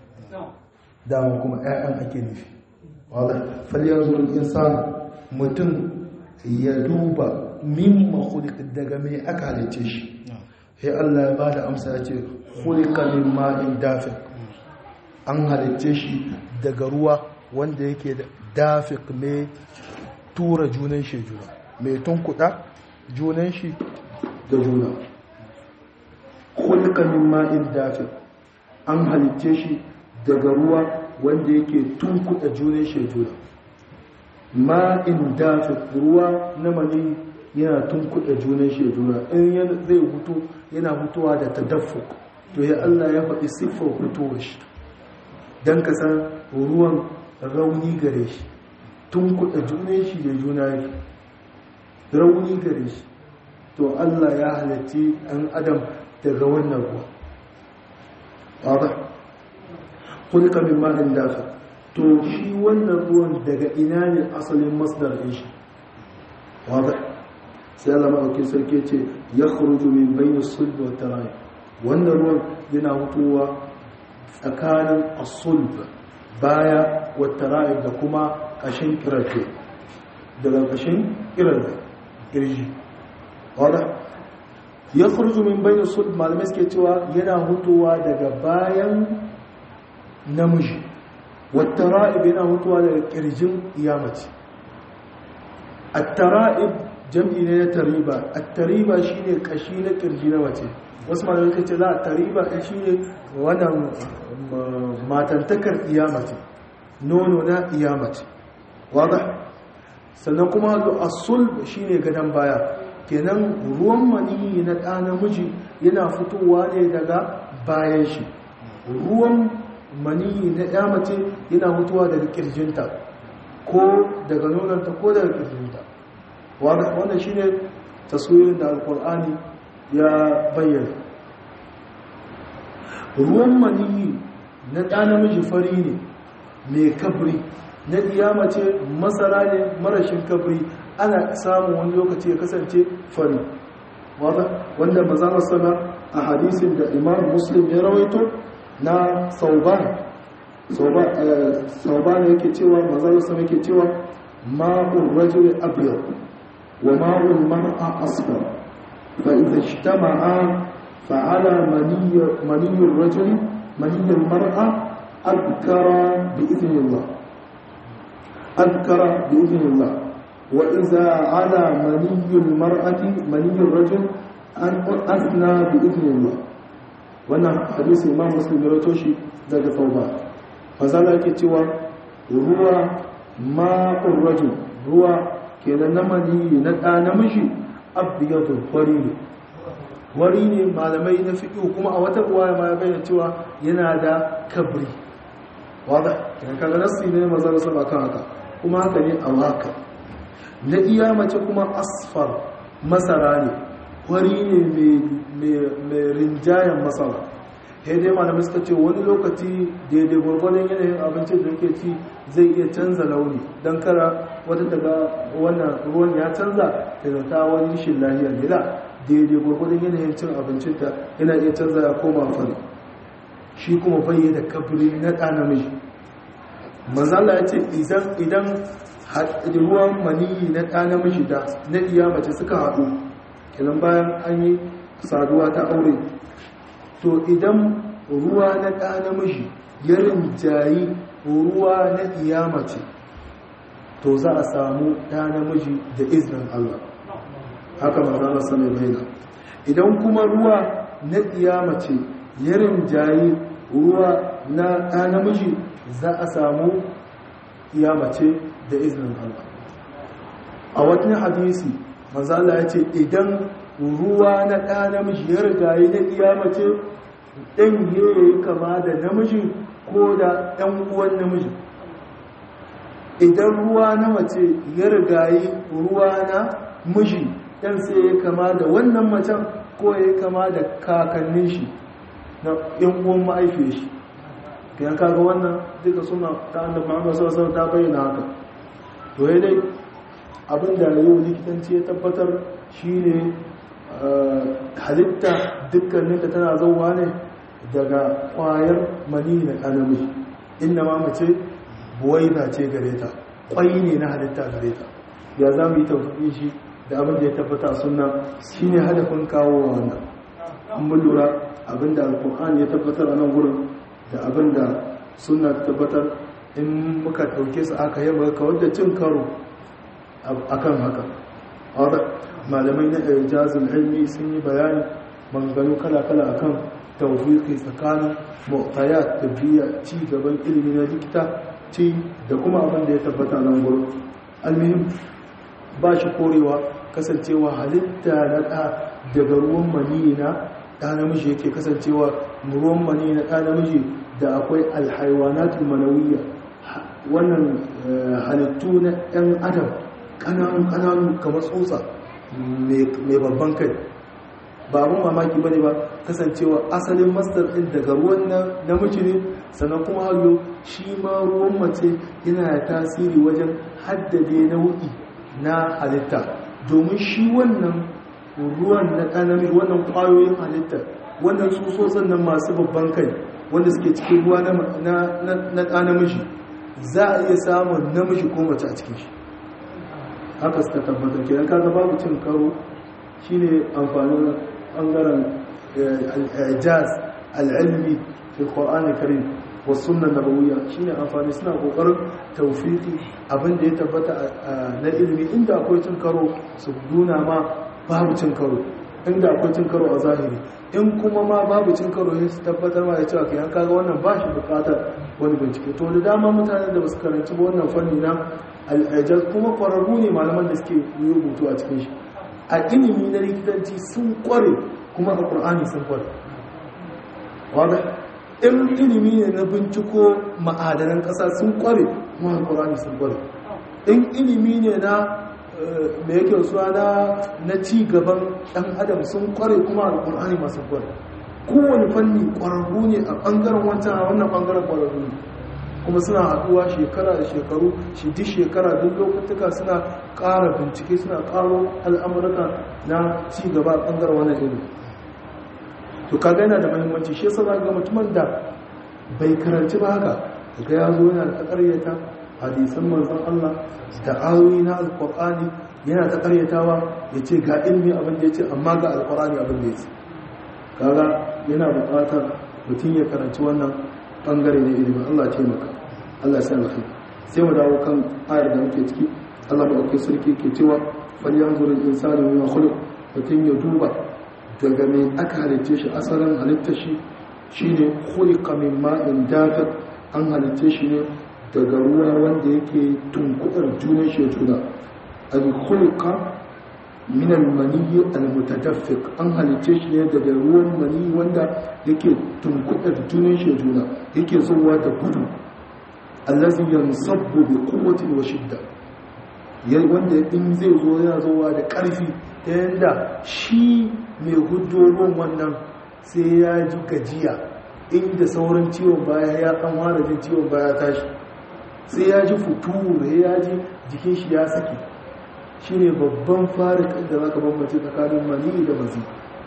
dama kuma ƴaƴan ake nufi wadda faliyar zuwan insan mutum ya duba mimma khuliq daga me aka halice shi sai Allah ya bada amsa ya ce khuliqa min ma'in dafiq an halice shi daga ruwa wanda yake da dafiq mai tura junan shi juna mai tunkuda junan shi da juna khuliqa min ma'in dafiq an halice shi daga ruwa wanda yake tunkuda junan shi juna ma'in dafiq ruwa na mani yana tunkuda junan shi juna in zai hutu yana hutuwa da tadaffuk to ya Allah ya faɗi siffar hutuwar shi don ka san ruwan rauni gare shi tun kuɗa junan shi da juna yake rauni gare shi to Allah ya halatti ɗan adam daga wannan ruwa ƙwada kulka min ma'in dafa to shi wannan ruwan daga ina ne asalin masdar ɗin shi ƙwada sai Allah maɗauki sarki ce ya khuruju min bayin sulbi wa tarayi wannan ruwan yana hutuwa tsakanin asulb baya wata ra'ib da kuma ƙashin ƙirarfe daga ƙashin ƙirarfe ƙirji wadda ya furzu min bayan sulb malamai suke cewa yana hutuwa daga bayan namiji wata ra'ib yana hutuwa daga ƙirjin iyamaci a tara'ib jam'i ne na tariba a tariba shine ƙashi na ƙirji na mace wasu malamai suka ce za a tariba shi ne wannan matantakar iyamati nono na iyamati wada sannan kuma asul shine gadon baya kenan ruwan maniyi na ɗa namiji yana fitowa ne daga bayan shi ruwan maniyi na ɗa mace yana fitowa daga kirjinta ko daga nononta ko daga kirjinta wannan shine taswirin da alkur'ani ya bayyana ruwan maniyi na ɗa namiji fari ne mai kabri na ɗiyama ce masara ne marashin kabri ana samun wani lokaci ya kasance fari wanda mazalar sana a hadisin da imam muslim ya rawaito na sauban sauban yake cewa mazalar sana yake cewa ma'ul rajul abyad wa ma'ul mar'a asfar fa idha ijtama'a fa'ala maniyyur rajul maniyyur mar'a adkara bi idhnillah adkara bi idhnillah وإذا على مني المرأة مني الرجل أن أثنى بإذن الله wannan hadisi imam muslim ya rato shi daga tauba fazala yake cewa ruwa ma'ur rajul ruwa kenan na mani na ɗa namiji abiyatu wari ne wari ne malamai na fiƙi kuma a wata ruwa ma ya bayyana cewa yana da kabri wadda kenan kaga nasi ne mazar sama kan haka kuma haka ne a waka na iya mace kuma asfar masara ne wari ne mai rinjayen masara ya dai malamai suka ce wani lokaci daidai gwargwadon yanayin abincin da ke ci zai iya canza launi don kara wata daga wannan ruwan ya canza daga ta wani shi lahiyar nila daidai gwargwadon yanayin cin abincin ta yana iya canza ya koma fari shi kuma bayyana da kabri na ɗa namiji manzala ya ce idan ruwan maniyi na ɗa namiji da na iya mace suka haɗu idan bayan an yi saduwa ta aure to idan ruwa na ɗa namiji ya rinjayi ruwa na iya mace to za a samu ɗa namiji da izinin Allah haka mazana sami baina idan kuma ruwa na iya mace ya rinjayi ruwa na ɗa namiji za a samu iya mace da izinin Allah a watan hadisi manzala ya ce idan ruwa na ɗa namiji ya rigaye na iya mace ɗan ya yi kama da namiji ko da ɗan uwan namiji idan ruwa na mace ya rigaye ruwa na miji ɗan sai ya kama da wannan macen ko ya kama da kakannin shi na ‘yan uwan ma'aifiyar shi kayan kaga wannan duka suna ta annabi Muhammad sallallahu ta bayyana haka to ya dai abin da yau likitanci ya tabbatar shine halitta dukkanin da tana zauwa ne daga kwayar mani na kanami inda ma mace buwaida ce gare ta kwai ne na halitta gare ta ya za mu yi tausayi shi da abin da ya tabbata suna shine hadafin kawo wannan mun lura abin da alkur'ani ya tabbatar a nan gurin da abin da suna tabbatar in muka ɗauke su aka yi maka wadda cin karo a kan haka malamai na ijazin ilmi sun yi bayani maganganu kala-kala a kan tawfiqi tsakanin mu'tayat da biya ci gaban ilimi na likita ci da kuma abin da ya tabbata nan gurin almihim ba shi korewa kasancewa halitta na ɗa daga ruwan mani na ɗa namiji yake kasancewa ruwan mani na ɗa namiji da akwai alhaiwanatul manawiyya wannan halittu na ɗan adam ƙananu kamar tsotsa mai babban kai ba abin mamaki ba ne ba kasancewa asalin masdar ɗin daga ruwan namiji ne sannan kuma hayo shi ma ruwan mace yana da tasiri wajen haddade nau'i na halitta domin shi wannan ruwan na ɗanami wannan ƙwayoyin halitta wannan tsutsotsin nan masu babban kai wanda suke cikin ruwa na ɗanamiji za a iya samun namiji ko mace a cikin shi haka suka tabbatar kenan kaga babu cin karo shine amfanin bangaren al-ijaz al-ilmi fi al-Qur'an al-Karim wa sunnah nabawiyya shine amfani suna kokarin tawfiki abinda ya tabbata na ilimi inda akwai cin karo su nuna ma babu cin karo inda akwai cin karo a zahiri in kuma ma babu cin karo ne su tabbatar ma ya cewa kayan kaga wannan ba shi bukatar wani bincike to da dama mutane da basu karanci ba wannan fanni na al'ajaz kuma kwararru ne malaman da suke yi rubutu a cikin shi a ilimi na likitanci sun kware kuma a ƙur'ani sun kware wadda in ilimi ne na binciko ma'adanan ƙasa sun kware kuma a ƙur'ani sun kware in ilimi ne na mai yake suwa na ci gaban ɗan adam sun kware kuma a ƙur'ani masu kware kowane fanni ƙwararru ne a ɓangaren wancan a wannan ɓangaren ƙwararru ne kuma suna haɗuwa shekara da shekaru shi duk shekara duk lokutuka suna ƙara bincike suna ƙaro al'amurka na ci gaba a ɓangaren wannan ilimi to kaga yana da mahimmanci shi yasa ga mutumin da bai karanci ba haka daga ya zo yana ta ƙaryata hadisan manzon Allah da ayoyi na alƙur'ani yana ta ƙaryatawa ya ce ga ilmi abin da ya ce amma ga alƙur'ani abin da ya ce kaga yana buƙatar mutum ya karanci wannan ɓangare na ilimin Allah ce maka Allah sai alkhairi sai mu dawo kan ayar da muke ciki Allah madaukakin sarki ke cewa falyanzuru al-insanu mimma khuliq mutum ya duba daga mai aka halitta shi asalin halitta shi shine khuliqa min ma'in dafiq an halitta shi ne daga ruwa wanda yake tunkudar junan shi juna al khuliqa min al maniyyi al mutadaffiq an halitta shi ne daga ruwan mani wanda yake tunkudar junan shi juna yake zuwa da gudu allazi yansabbu bi quwwati wa shidda wanda in zai zo yana zuwa da karfi ta yanda shi mai hujjojin wannan sai ya ji gajiya inda sauran ciwon baya ya kan fara jin ciwon baya tashi sai ya ji futuru ya ji jikin shi ya saki shi ne babban farikin da za ka bambance tsakanin maniyi da mazi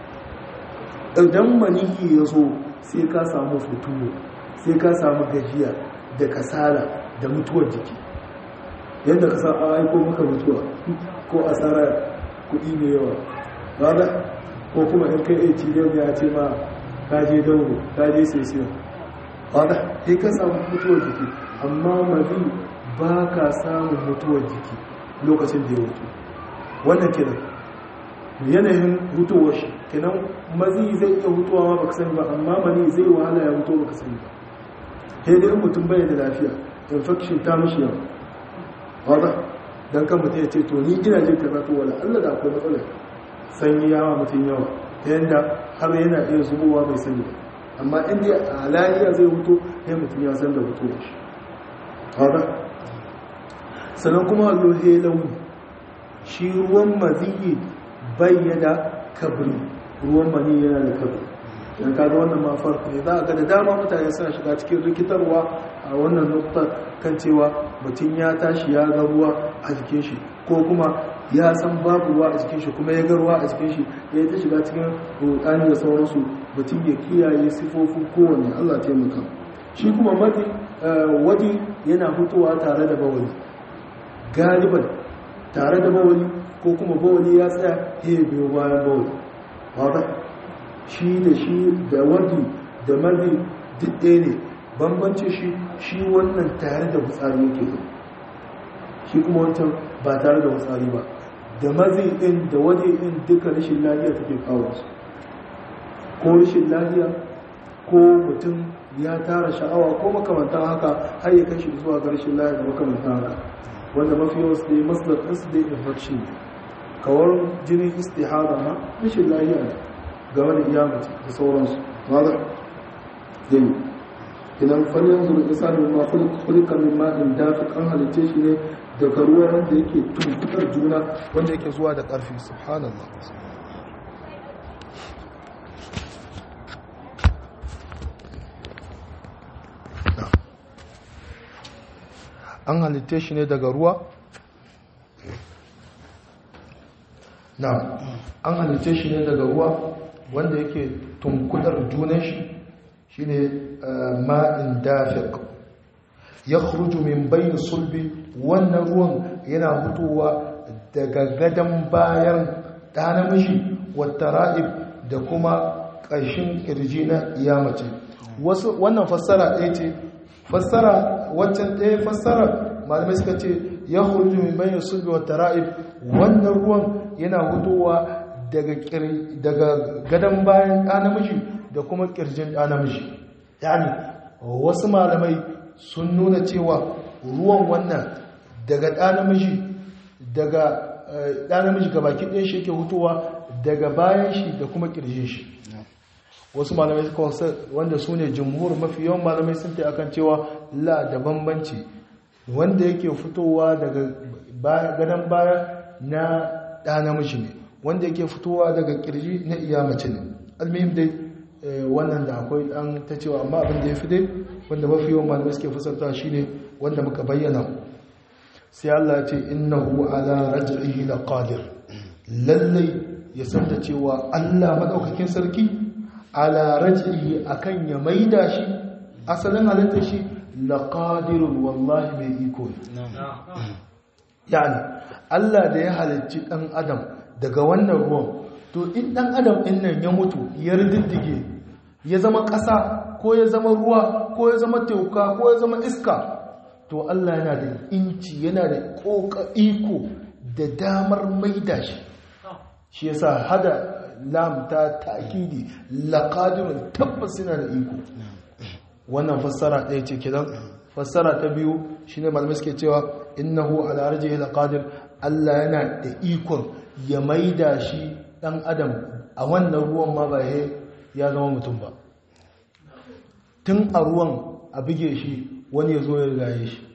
idan maniyi ya zo sai ka samu futuru sai ka samu gajiya da kasala da mutuwar jiki yadda ka sa a aiko maka mutuwa ko asara kuɗi mai yawa ba ko kuma in kai atm ya ce ma kaje dauro kaje sesiyon wadda sai ka samu mutuwar jiki amma mazi ba ka samun mutuwar jiki lokacin da ya mutu wannan kenan yanayin mutuwar shi kenan mazi zai iya mutuwa ma baka sani ba amma mani zai wahala ya mutu baka sani ba sai dai mutum bai da lafiya infection ta mishi yawa wadda don kan mutum ya ce to ni ina jin kaza to wala Allah da akwai matsala sanyi yawa mutum yawa yanda har yana iya zubowa bai sani ba amma inda a lahiya zai hutu sai mutum ya san da hutu da shi wadda sannan kuma lohe launi shi ruwan maziyi bayyana kabri ruwan mani yana da kabri yan kaga wannan ma farko ne za a ga da dama mutane suna shiga cikin rikitarwa a wannan nukta kan cewa mutum ya tashi ya ga ruwa a jikin shi ko kuma ya san babu ruwa a jikin shi kuma ya ga ruwa a jikin shi ya yi ta shiga cikin rudani da sauransu mutum ya kiyaye sifofin kowanne allah taimaka shi kuma madi wadi yana fitowa tare da bawali galiban tare da bawali ko kuma bawali ya tsaya ya biyo bayan bawali wadda shi da shi da wadi da mazi duk ɗaya ne bambancin shi shi wannan tare da fitsari yake zo shi kuma wancan ba tare da fitsari ba da mazi ɗin da wadi ɗin duka rashin lafiya take kawo su ko rashin lafiya ko mutum ya tara sha'awa ko makamantan haka har ya kashi zuwa ga rashin lafiya da makamantan haka wanda mafi yawan su dai masdar ɗinsu dai infection ne kawar jinin istihada ma rashin lafiya ne game da iyamaci da sauransu wadda zai idan falyan zuru isa ne ma kulika min ma'in dafi an halice shi ne daga ruwa wanda yake tuntukar juna wanda yake zuwa da ƙarfi subhanallah an halitte shi ne daga ruwa na an halitte shi ne daga ruwa wanda yake tunkudar junan shi shine ma'in dafiq ya khruju min bayin sulbi wannan ruwan yana fitowa daga gadon bayan ɗa namiji wata ra'ib da kuma ƙarshen ƙirji na iyamace wannan fassara ɗaya ce fassara waccan ɗaya fassara malamai suka ce ya khruju min bayin sulbi wata ra'ib wannan ruwan yana fitowa daga gadon bayan ɗa namiji da kuma ƙirjin ɗa namiji yani wasu malamai sun nuna cewa ruwan wannan daga ɗa namiji daga ɗa namiji ga baki ɗin shi ke hutowa daga bayan shi da kuma ƙirjin shi wasu malamai suka wasu wanda su ne jumhur mafi yawan malamai sun ta akan cewa la da bambanci wanda yake fitowa daga gadon baya na ɗa namiji ne wanda yake fitowa daga kirji na iya mace ne almihim dai wannan da akwai dan ta cewa amma abin da ya fi dai wanda mafi yawan malamai suke fasarta shine wanda muka bayyana sai Allah ya ce innahu ala raj'ihi laqadir lallai ya san da cewa Allah madaukakin sarki ala raj'ihi akan ya maida shi asalin halittar shi laqadirun wallahi mai iko ne yani Allah da ya halicci dan adam daga wannan ruwan to in dan adam din nan ya mutu ya riddige ya zama ƙasa ko ya zama ruwa ko ya zama tauka ko ya zama iska to Allah yana da inci yana da koka iko da damar maida shi shi yasa hada lam ta ta'kidi laqadirun tabbas yana da iko wannan fassara ɗaya ce kidan fassara ta biyu shine malamai suke cewa innahu ala rajhi laqadir Allah yana da ikon ya maida shi dan adam a wannan ruwan ma ba ya zama mutum ba tun a ruwan a bige shi wani ya zo ya rigaye shi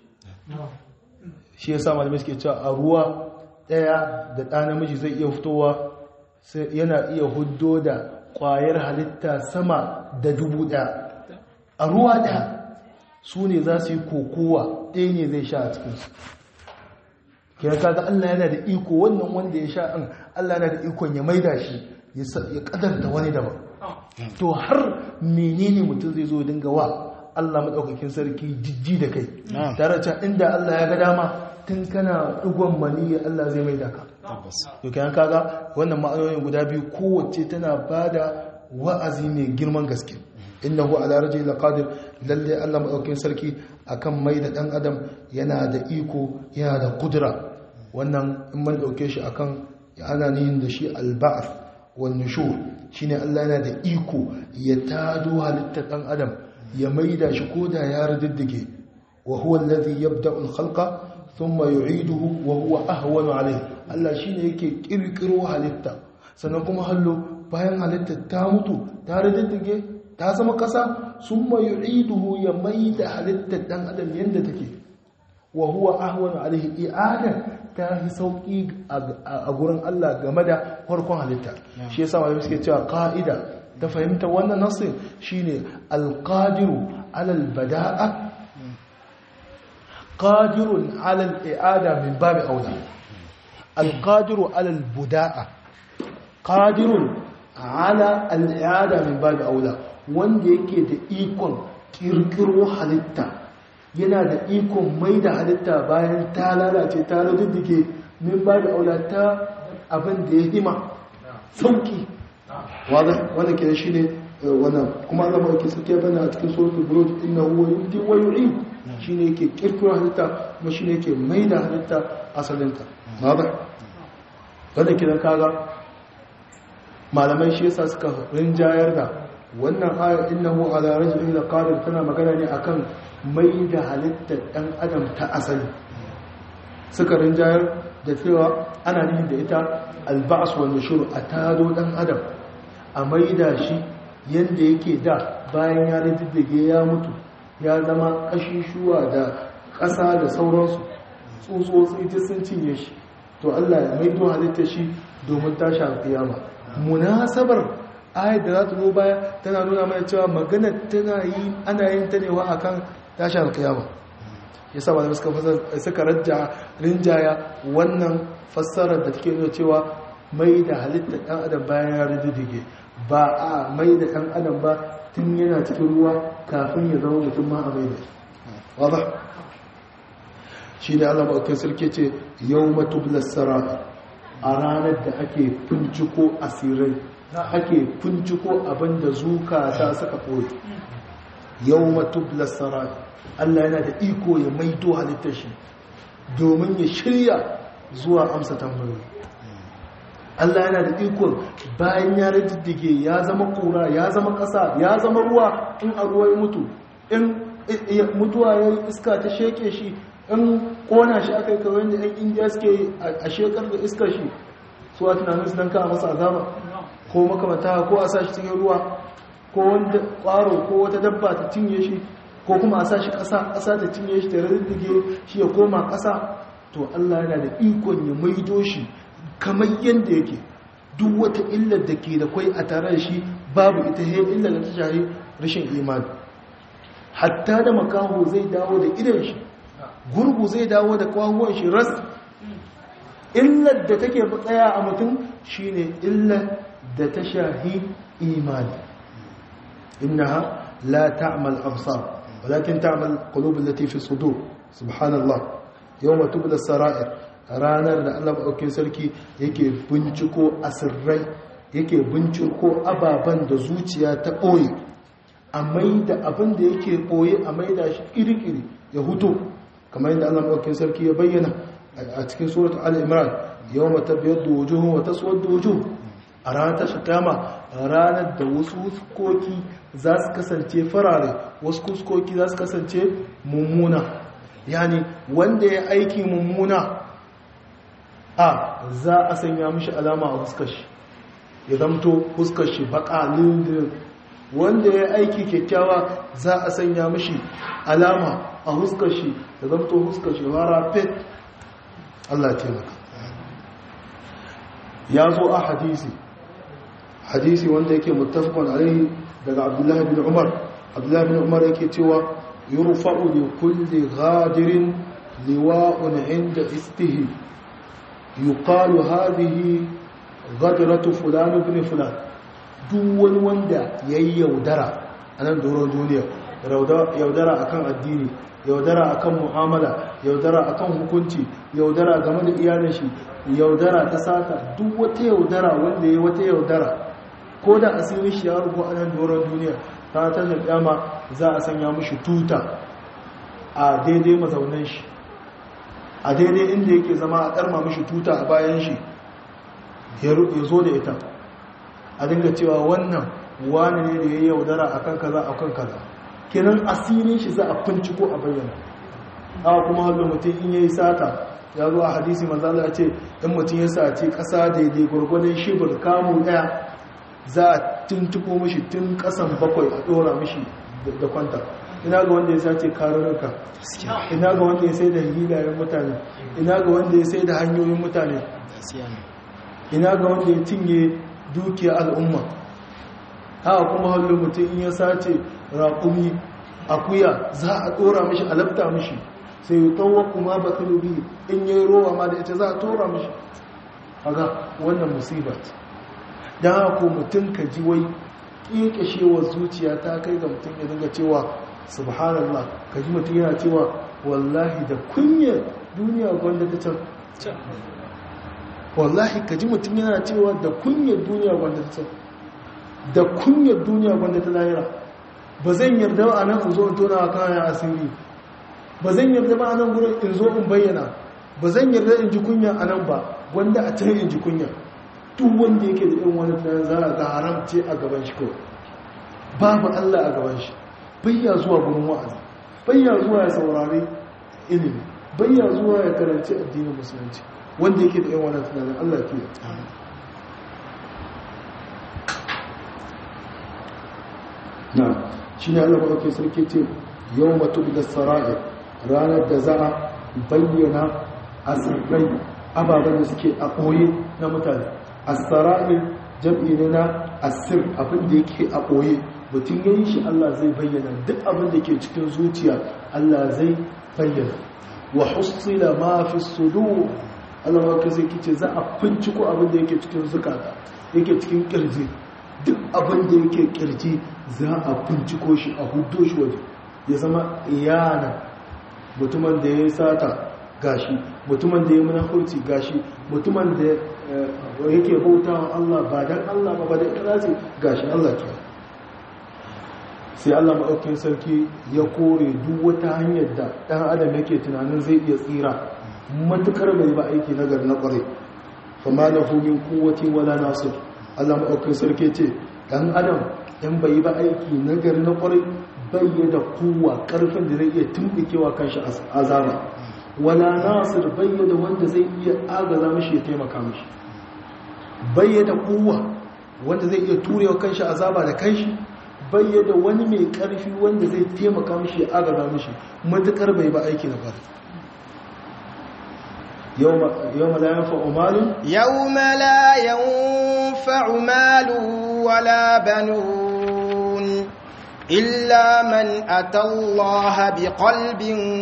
shi ya sa malamai suke cewa a ruwa ɗaya da ɗa namiji zai iya fitowa yana iya huddo da ƙwayar halitta sama da dubu ɗaya a ruwa ɗaya su ne za su yi kokowa ɗaya ne zai sha a cikinsu kira kaga Allah yana da iko wannan wanda ya sha an Allah yana da ikon ya maida shi ya kadarta wani daban to har menene mutum zai zo dinga wa Allah madaukakin sarki jijji da kai tare da inda Allah ya ga dama tun kana dugon mani Allah zai maida ka to kiyan kaga wannan ma'anoyin guda biyu kowace tana bada wa'azi mai girman gaske innahu ala rajul laqadir lalle Allah madaukakin sarki akan mai da dan adam yana da iko yana da kudura wannan in man dauke shi akan ana nihin da shi alba'th wan nushur shine Allah yana da iko ya tado halittar dan adam ya maida shi koda ya riddige wa huwa alladhi yabda'u al-khalqa thumma yu'iduhu wa huwa ahwanu alayhi Allah shine yake kirkiro halitta sannan kuma hallo bayan halittar ta mutu ta riddige ta zama kasa sun mai yu'iduhu ya mai da halittar dan adam yadda take wa huwa ahwanu alaihi i'ada ta yi sauki a gurin Allah game da farkon halitta shi yasa malamai suke cewa ka'ida ta fahimta wannan nasin shine alqadiru alal bada'a qadirun alal i'ada min babi aula alqadiru alal buda'a qadirun ala al'ada min babi aula wanda yake da ikon kirkiro halitta yana da ikon mai da halitta bayan ta lalace ta rududduke min babi aula ta abin da ya hima sauki wanda ke shi ne wannan kuma Allah ba ke suke bana a cikin suratul buruj inna huwa yubdi wa yu'id shine yake kirkiro halitta kuma shine yake mai da halitta asalinta ba wanda kidan kaga malamai shi yasa suka rinjayar da wannan ayar innahu ala rajulin laqadir tana magana ne akan mai da halittar dan adam ta asali suka rinjayar da cewa ana nihin da ita alba'as wal nushur a tado dan adam a maida shi yanda yake da bayan ya riddige ya mutu ya zama kashishuwa da ƙasa da sauransu tsutsotsi ta sun cinye shi to Allah ya maido halittar shi domin tashi alƙiyama munasabar ayat da za ta zo baya tana nuna mana cewa magana tana yi ana yin ta ne wa akan tashi alƙiyama ya sa malamai suka suka rajja rinjaya wannan fassarar da take nuna cewa mai da halittar ɗan adam bayan ya riddige ba a mai da ɗan adam ba tun yana cikin ruwa kafin ya zama mutum ma a mai da shi shi ne allah maɗaukin sarki ce yau matublar sara a ranar da ake finciko asirai ake finciko abinda zukata suka ɓoye yau matublar sara allah yana da iko ya maito halittar shi domin ya shirya zuwa amsa tambayoyi Allah yana da ikon bayan ya riddige ya zama kura ya zama ƙasa ya zama ruwa in a ruwa ya mutu in mutuwa ya iska ta sheke shi in kona shi aka yi kawai da yan indiya suke a shekar da iskar shi su a tunanin su don kawo masa azaba ko makamata ko a sa shi cikin ruwa ko wanda ƙwaro ko wata dabba ta cinye shi ko kuma a sa shi ƙasa ƙasa ta cinye shi ta riddige shi ya koma ƙasa to Allah yana da ikon ya maido shi kamar yadda yake duk wata illar da ke da kwai a tare da shi babu ita he illar da ta shari rashin imani hatta da makaho zai dawo da idan shi gurgu zai dawo da kwahuwan shi ras illar da take tsaya a mutum shine illar da ta shahi imani innaha la ta'mal absar walakin ta'mal qulub allati fi sudur subhanallah yawma tubla sarair ranar da Allah maɗaukin sarki yake binciko asirrai yake binciko ababen da zuciya ta ɓoye a mai da abin da yake ɓoye a mai da shi ƙiri-ƙiri ya hutu kamar yadda Allah maɗaukin sarki ya bayyana a cikin suratul al-imran yau mata biyar da wujuhun wata suwar da wujuhun a ranar tashi kama ranar da wasu huskoki za su kasance farare wasu huskoki za su kasance mummuna yani wanda ya aiki mummuna a za a sanya mishi alama a huskar shi ya zamto huskar shi baka lindirin wanda ya aiki kyakkyawa za a sanya mishi alama a huskar shi ya zamto huskar shi fara fet Allah taimaka ya zo a hadisi hadisi wanda yake muttafaqun alaihi daga Abdullahi bin Umar Abdullahi bin Umar yake cewa yurfa'u li kulli ghadirin liwa'un 'inda istihi yuqalu hadhihi ghadratu fulan ibn fulan duk wani wanda yayi yaudara a nan doron duniya yaudara akan addini yaudara akan mu'amala yaudara akan hukunci yaudara game da iyalin shi yaudara ta sata duk wata yaudara wanda yayi wata yaudara ko da asirin shi ya rubu a nan doron duniya ta ta kyama za a sanya mishi tuta a daidai mazaunan shi a daidai inda yake zama a karma mishi tuta a bayan shi ya zo da ita a dinga cewa wannan wani ne da ya yi yaudara a kan kaza a kan kaza kenan asirin shi za a finciko a bayyana awa kuma hallo mutum in ya yi sata ya zo a hadisi manzala ya ce in mutum ya sace ƙasa daidai gwargwadon shibir kamu ɗaya za a tuntuko mishi tun ƙasan bakwai a ɗora mishi da kwanta ina ga wanda ya sace karurruka ina ga wanda ya sai da hilayen mutane ina ga wanda ya sai da hanyoyin mutane ina ga wanda ya cinye dukiyar al'umma haka kuma hallo mutum in ya sace raƙumi akuya za a ɗora mishi alabta mishi sai yi tsawon kuma ba biyu in yi rowa ma da ita za a tora mishi haka wannan musibat don haka mutum ka ji wai ƙiƙashewar zuciya ta kai ga mutum ya dinga cewa subhanallah ka ji mutum yana cewa wallahi da kunyar duniya gwanda ta can wallahi ka ji mutum yana cewa da kunyar duniya gwanda ta can da kunyar duniya gwanda ta lahira ba zan yarda a nan in zo in tona kayan asiri ba zan yarda ba a nan gudun in zo in bayyana ba zan yarda in ji kunya a nan ba wanda a can in ji kunya duk wanda yake da irin wani tunanin za a ga haram ce a gaban shi kawai babu allah a gaban shi bayya zuwa gurin wa'azi bayya zuwa ya saurari ilimi bayya zuwa ya karanci addinin musulunci wanda yake da irin wani tunanin allah ke na shi ne allah maɗauki sarki ce yau matu da sara'i ranar da za a bayyana asirrai ababen da suke a ɓoye na mutane asara'i jam'i ne na asir abin da yake a ɓoye mutum ya yi shi Allah zai bayyana duk abin da ke cikin zuciya Allah zai bayyana wa husila ma fi sudu Allah maka zai kice za a finciko abin da yake cikin zukata yake cikin kirji duk abin da yake kirji za a finciko shi a hudo shi waje ya zama iyana mutumin da ya yi sata gashi mutumin da ya munafurci gashi mutumin da yake bautawa Allah ba dan Allah ba ba da ikhlasi gashi Allah ke sai Allah maɗaukin sarki ya kore duk wata hanyar da ɗan adam yake tunanin zai iya tsira matukar bai ba aiki nagar na ƙware fama da humin kowace wala nasir Allah maɗaukin sarki ce ɗan adam ɗan bai ba aiki nagar na ƙware bai da kowa ƙarfin da zai iya tumɓikewa kanshi azaba wala nasir bai da wanda zai iya agaza mashi ya taimaka mashi bai da kowa wanda zai iya turewa kanshi azaba da kanshi bayyada wani mai karfi wanda zai taimaka mishi ya agaza mishi matukar bai ba aiki na fara yau ma la yanfa'u malun
yau ma la yanfa'u malun wala banun إلا من أتى الله بقلب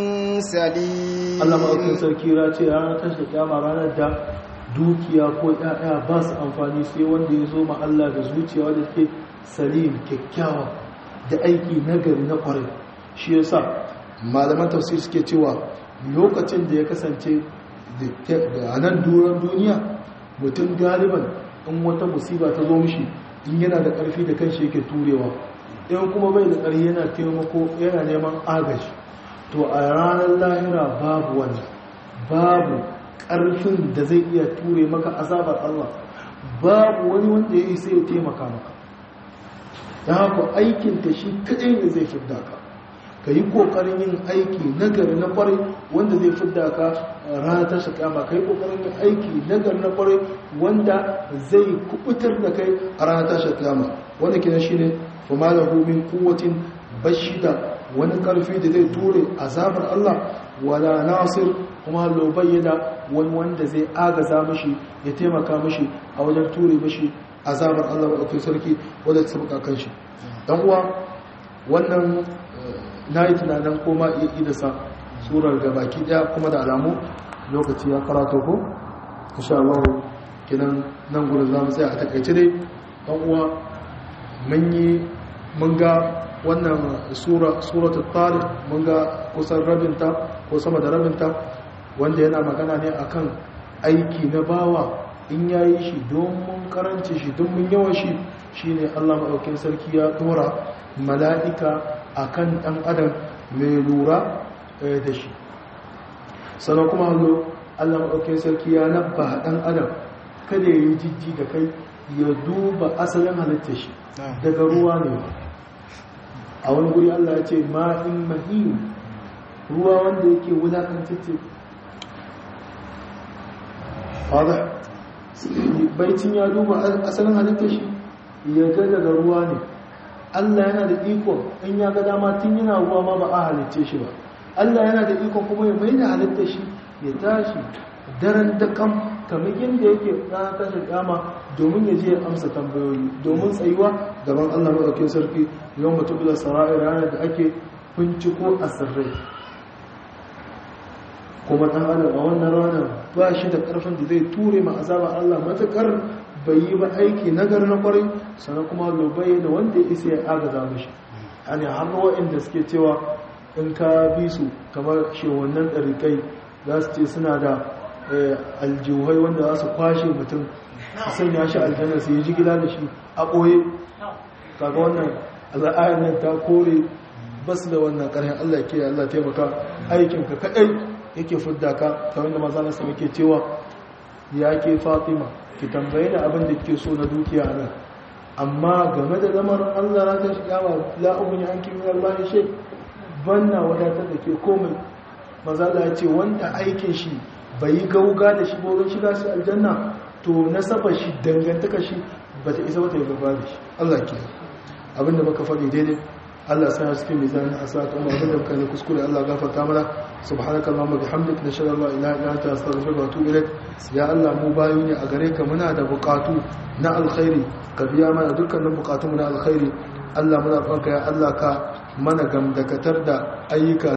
سليم
Allah maɗaukin sarki ya ce ranar tashi kyama ranar da dukiya ko ƴaƴa ba su amfani sai wanda ya zo ma Allah da zuciya wanda take salim kyakkyawa da aiki nagari na ƙwarai shi yasa malaman tafsir suke cewa lokacin da ya kasance da a nan duran duniya mutum galiban in wata musiba ta zo mishi in yana da ƙarfi da kanshi yake turewa in kuma bai da ƙarfi yana taimako yana neman agaji to a ranar lahira babu wani babu ƙarfin da zai iya ture maka azabar Allah babu wani wanda ya yi sai ya taimaka maka da haka aikinta shi kaɗai ne zai fidda ka ka yi ƙoƙarin yin aiki nagari na ƙwarai wanda zai fidda ka ranar tashi kama ka yi ƙoƙarin yin aiki nagari na ƙwarai wanda zai kubutar da kai a ranar tashi kama wanda kina shi ne kuma da min kuwatin bashida wani ƙarfi da zai ture azabar Allah wala nasir kuma lo bayyana wani wanda zai agaza mashi ya taimaka mashi a wajen ture mashi azabar Allah wa ɗauki sarki wadda ta sabuka kan shi dan uwa wannan na yi tunanin koma iya idasa surar ga baki ɗaya kuma da alamu lokaci ya karato ko insha Allah kinan nan gurin zamu tsaya a takaice dai dan uwa mun yi mun ga wannan sura suratul tariq mun ga kusan rabinta ko sama da rabinta wanda yana magana ne akan aiki na bawa in yayi shi don mun karanci shi don mun yawan shi shine Allah madaukakin sarki ya dora mala'ika akan dan adam mai lura da shi sannan kuma hallo Allah madaukakin sarki ya nabba dan adam kada ya yi jijji da kai ya duba asalin halittar shi daga ruwa ne a wani guri Allah ya ce ma'in mahim ruwa wanda yake wulakantacce fada baicin ya duba asalin halittar shi ya ga daga ruwa ne Allah yana da iko in ya ga dama tun yana ruwa ma ba a halitce shi ba Allah yana da iko kuma ya mai da halittar shi ya tashi daren da kam kamar yadda yake ranar tashin kama domin ya je ya amsa tambayoyi domin tsayuwa gaban Allah maɗaukin sarki yau mutum da sara'ir ranar da ake binciko a sirrai kuma ɗan adam a wannan ranar ba shi da ƙarfin da zai ture ma azaba Allah matuƙar bai yi ba aiki nagar na kwarai sannan kuma lobai da wanda ya isa ya agaza mashi yani har waɗanda suke cewa in ka bi su kamar shewannan ɗarikai za su ce suna da aljihuhai wanda za su kwashe mutum su sanya shi aljanna su yi jigila da shi a ɓoye kaga wannan al'ayar nan ta kore bas da wannan ƙarfin allah ke allah taimaka aikinka kaɗai yake fudda ka ta wanda maza na sama ke cewa ya ke fatima ki tambaye da abin da ke so na dukiya a nan amma game da lamarin allah na ta shiga ba la'ubin ya an kimi albani shai banna wadatar da ke komai maza ya ce wanda aikin shi bai yi gauga da shi wurin shiga su aljanna to nasaba shi dangantaka shi ba ta isa wata yi gaba da shi Allah ke abinda muka faɗi daidai Allah sai suke mai zani a sa kuma abinda muka ne kuskure Allah gafarta mana subhanaka allahumma bihamdika nashhadu an la ilaha illa anta astaghfiruka wa atubu ilaik ya Allah mu bayu ne a gare ka muna da bukatu na alkhairi ka biya mana dukkanin bukatun mu na alkhairi Allah muna fanka ya Allah ka mana gamdakatar da ayyuka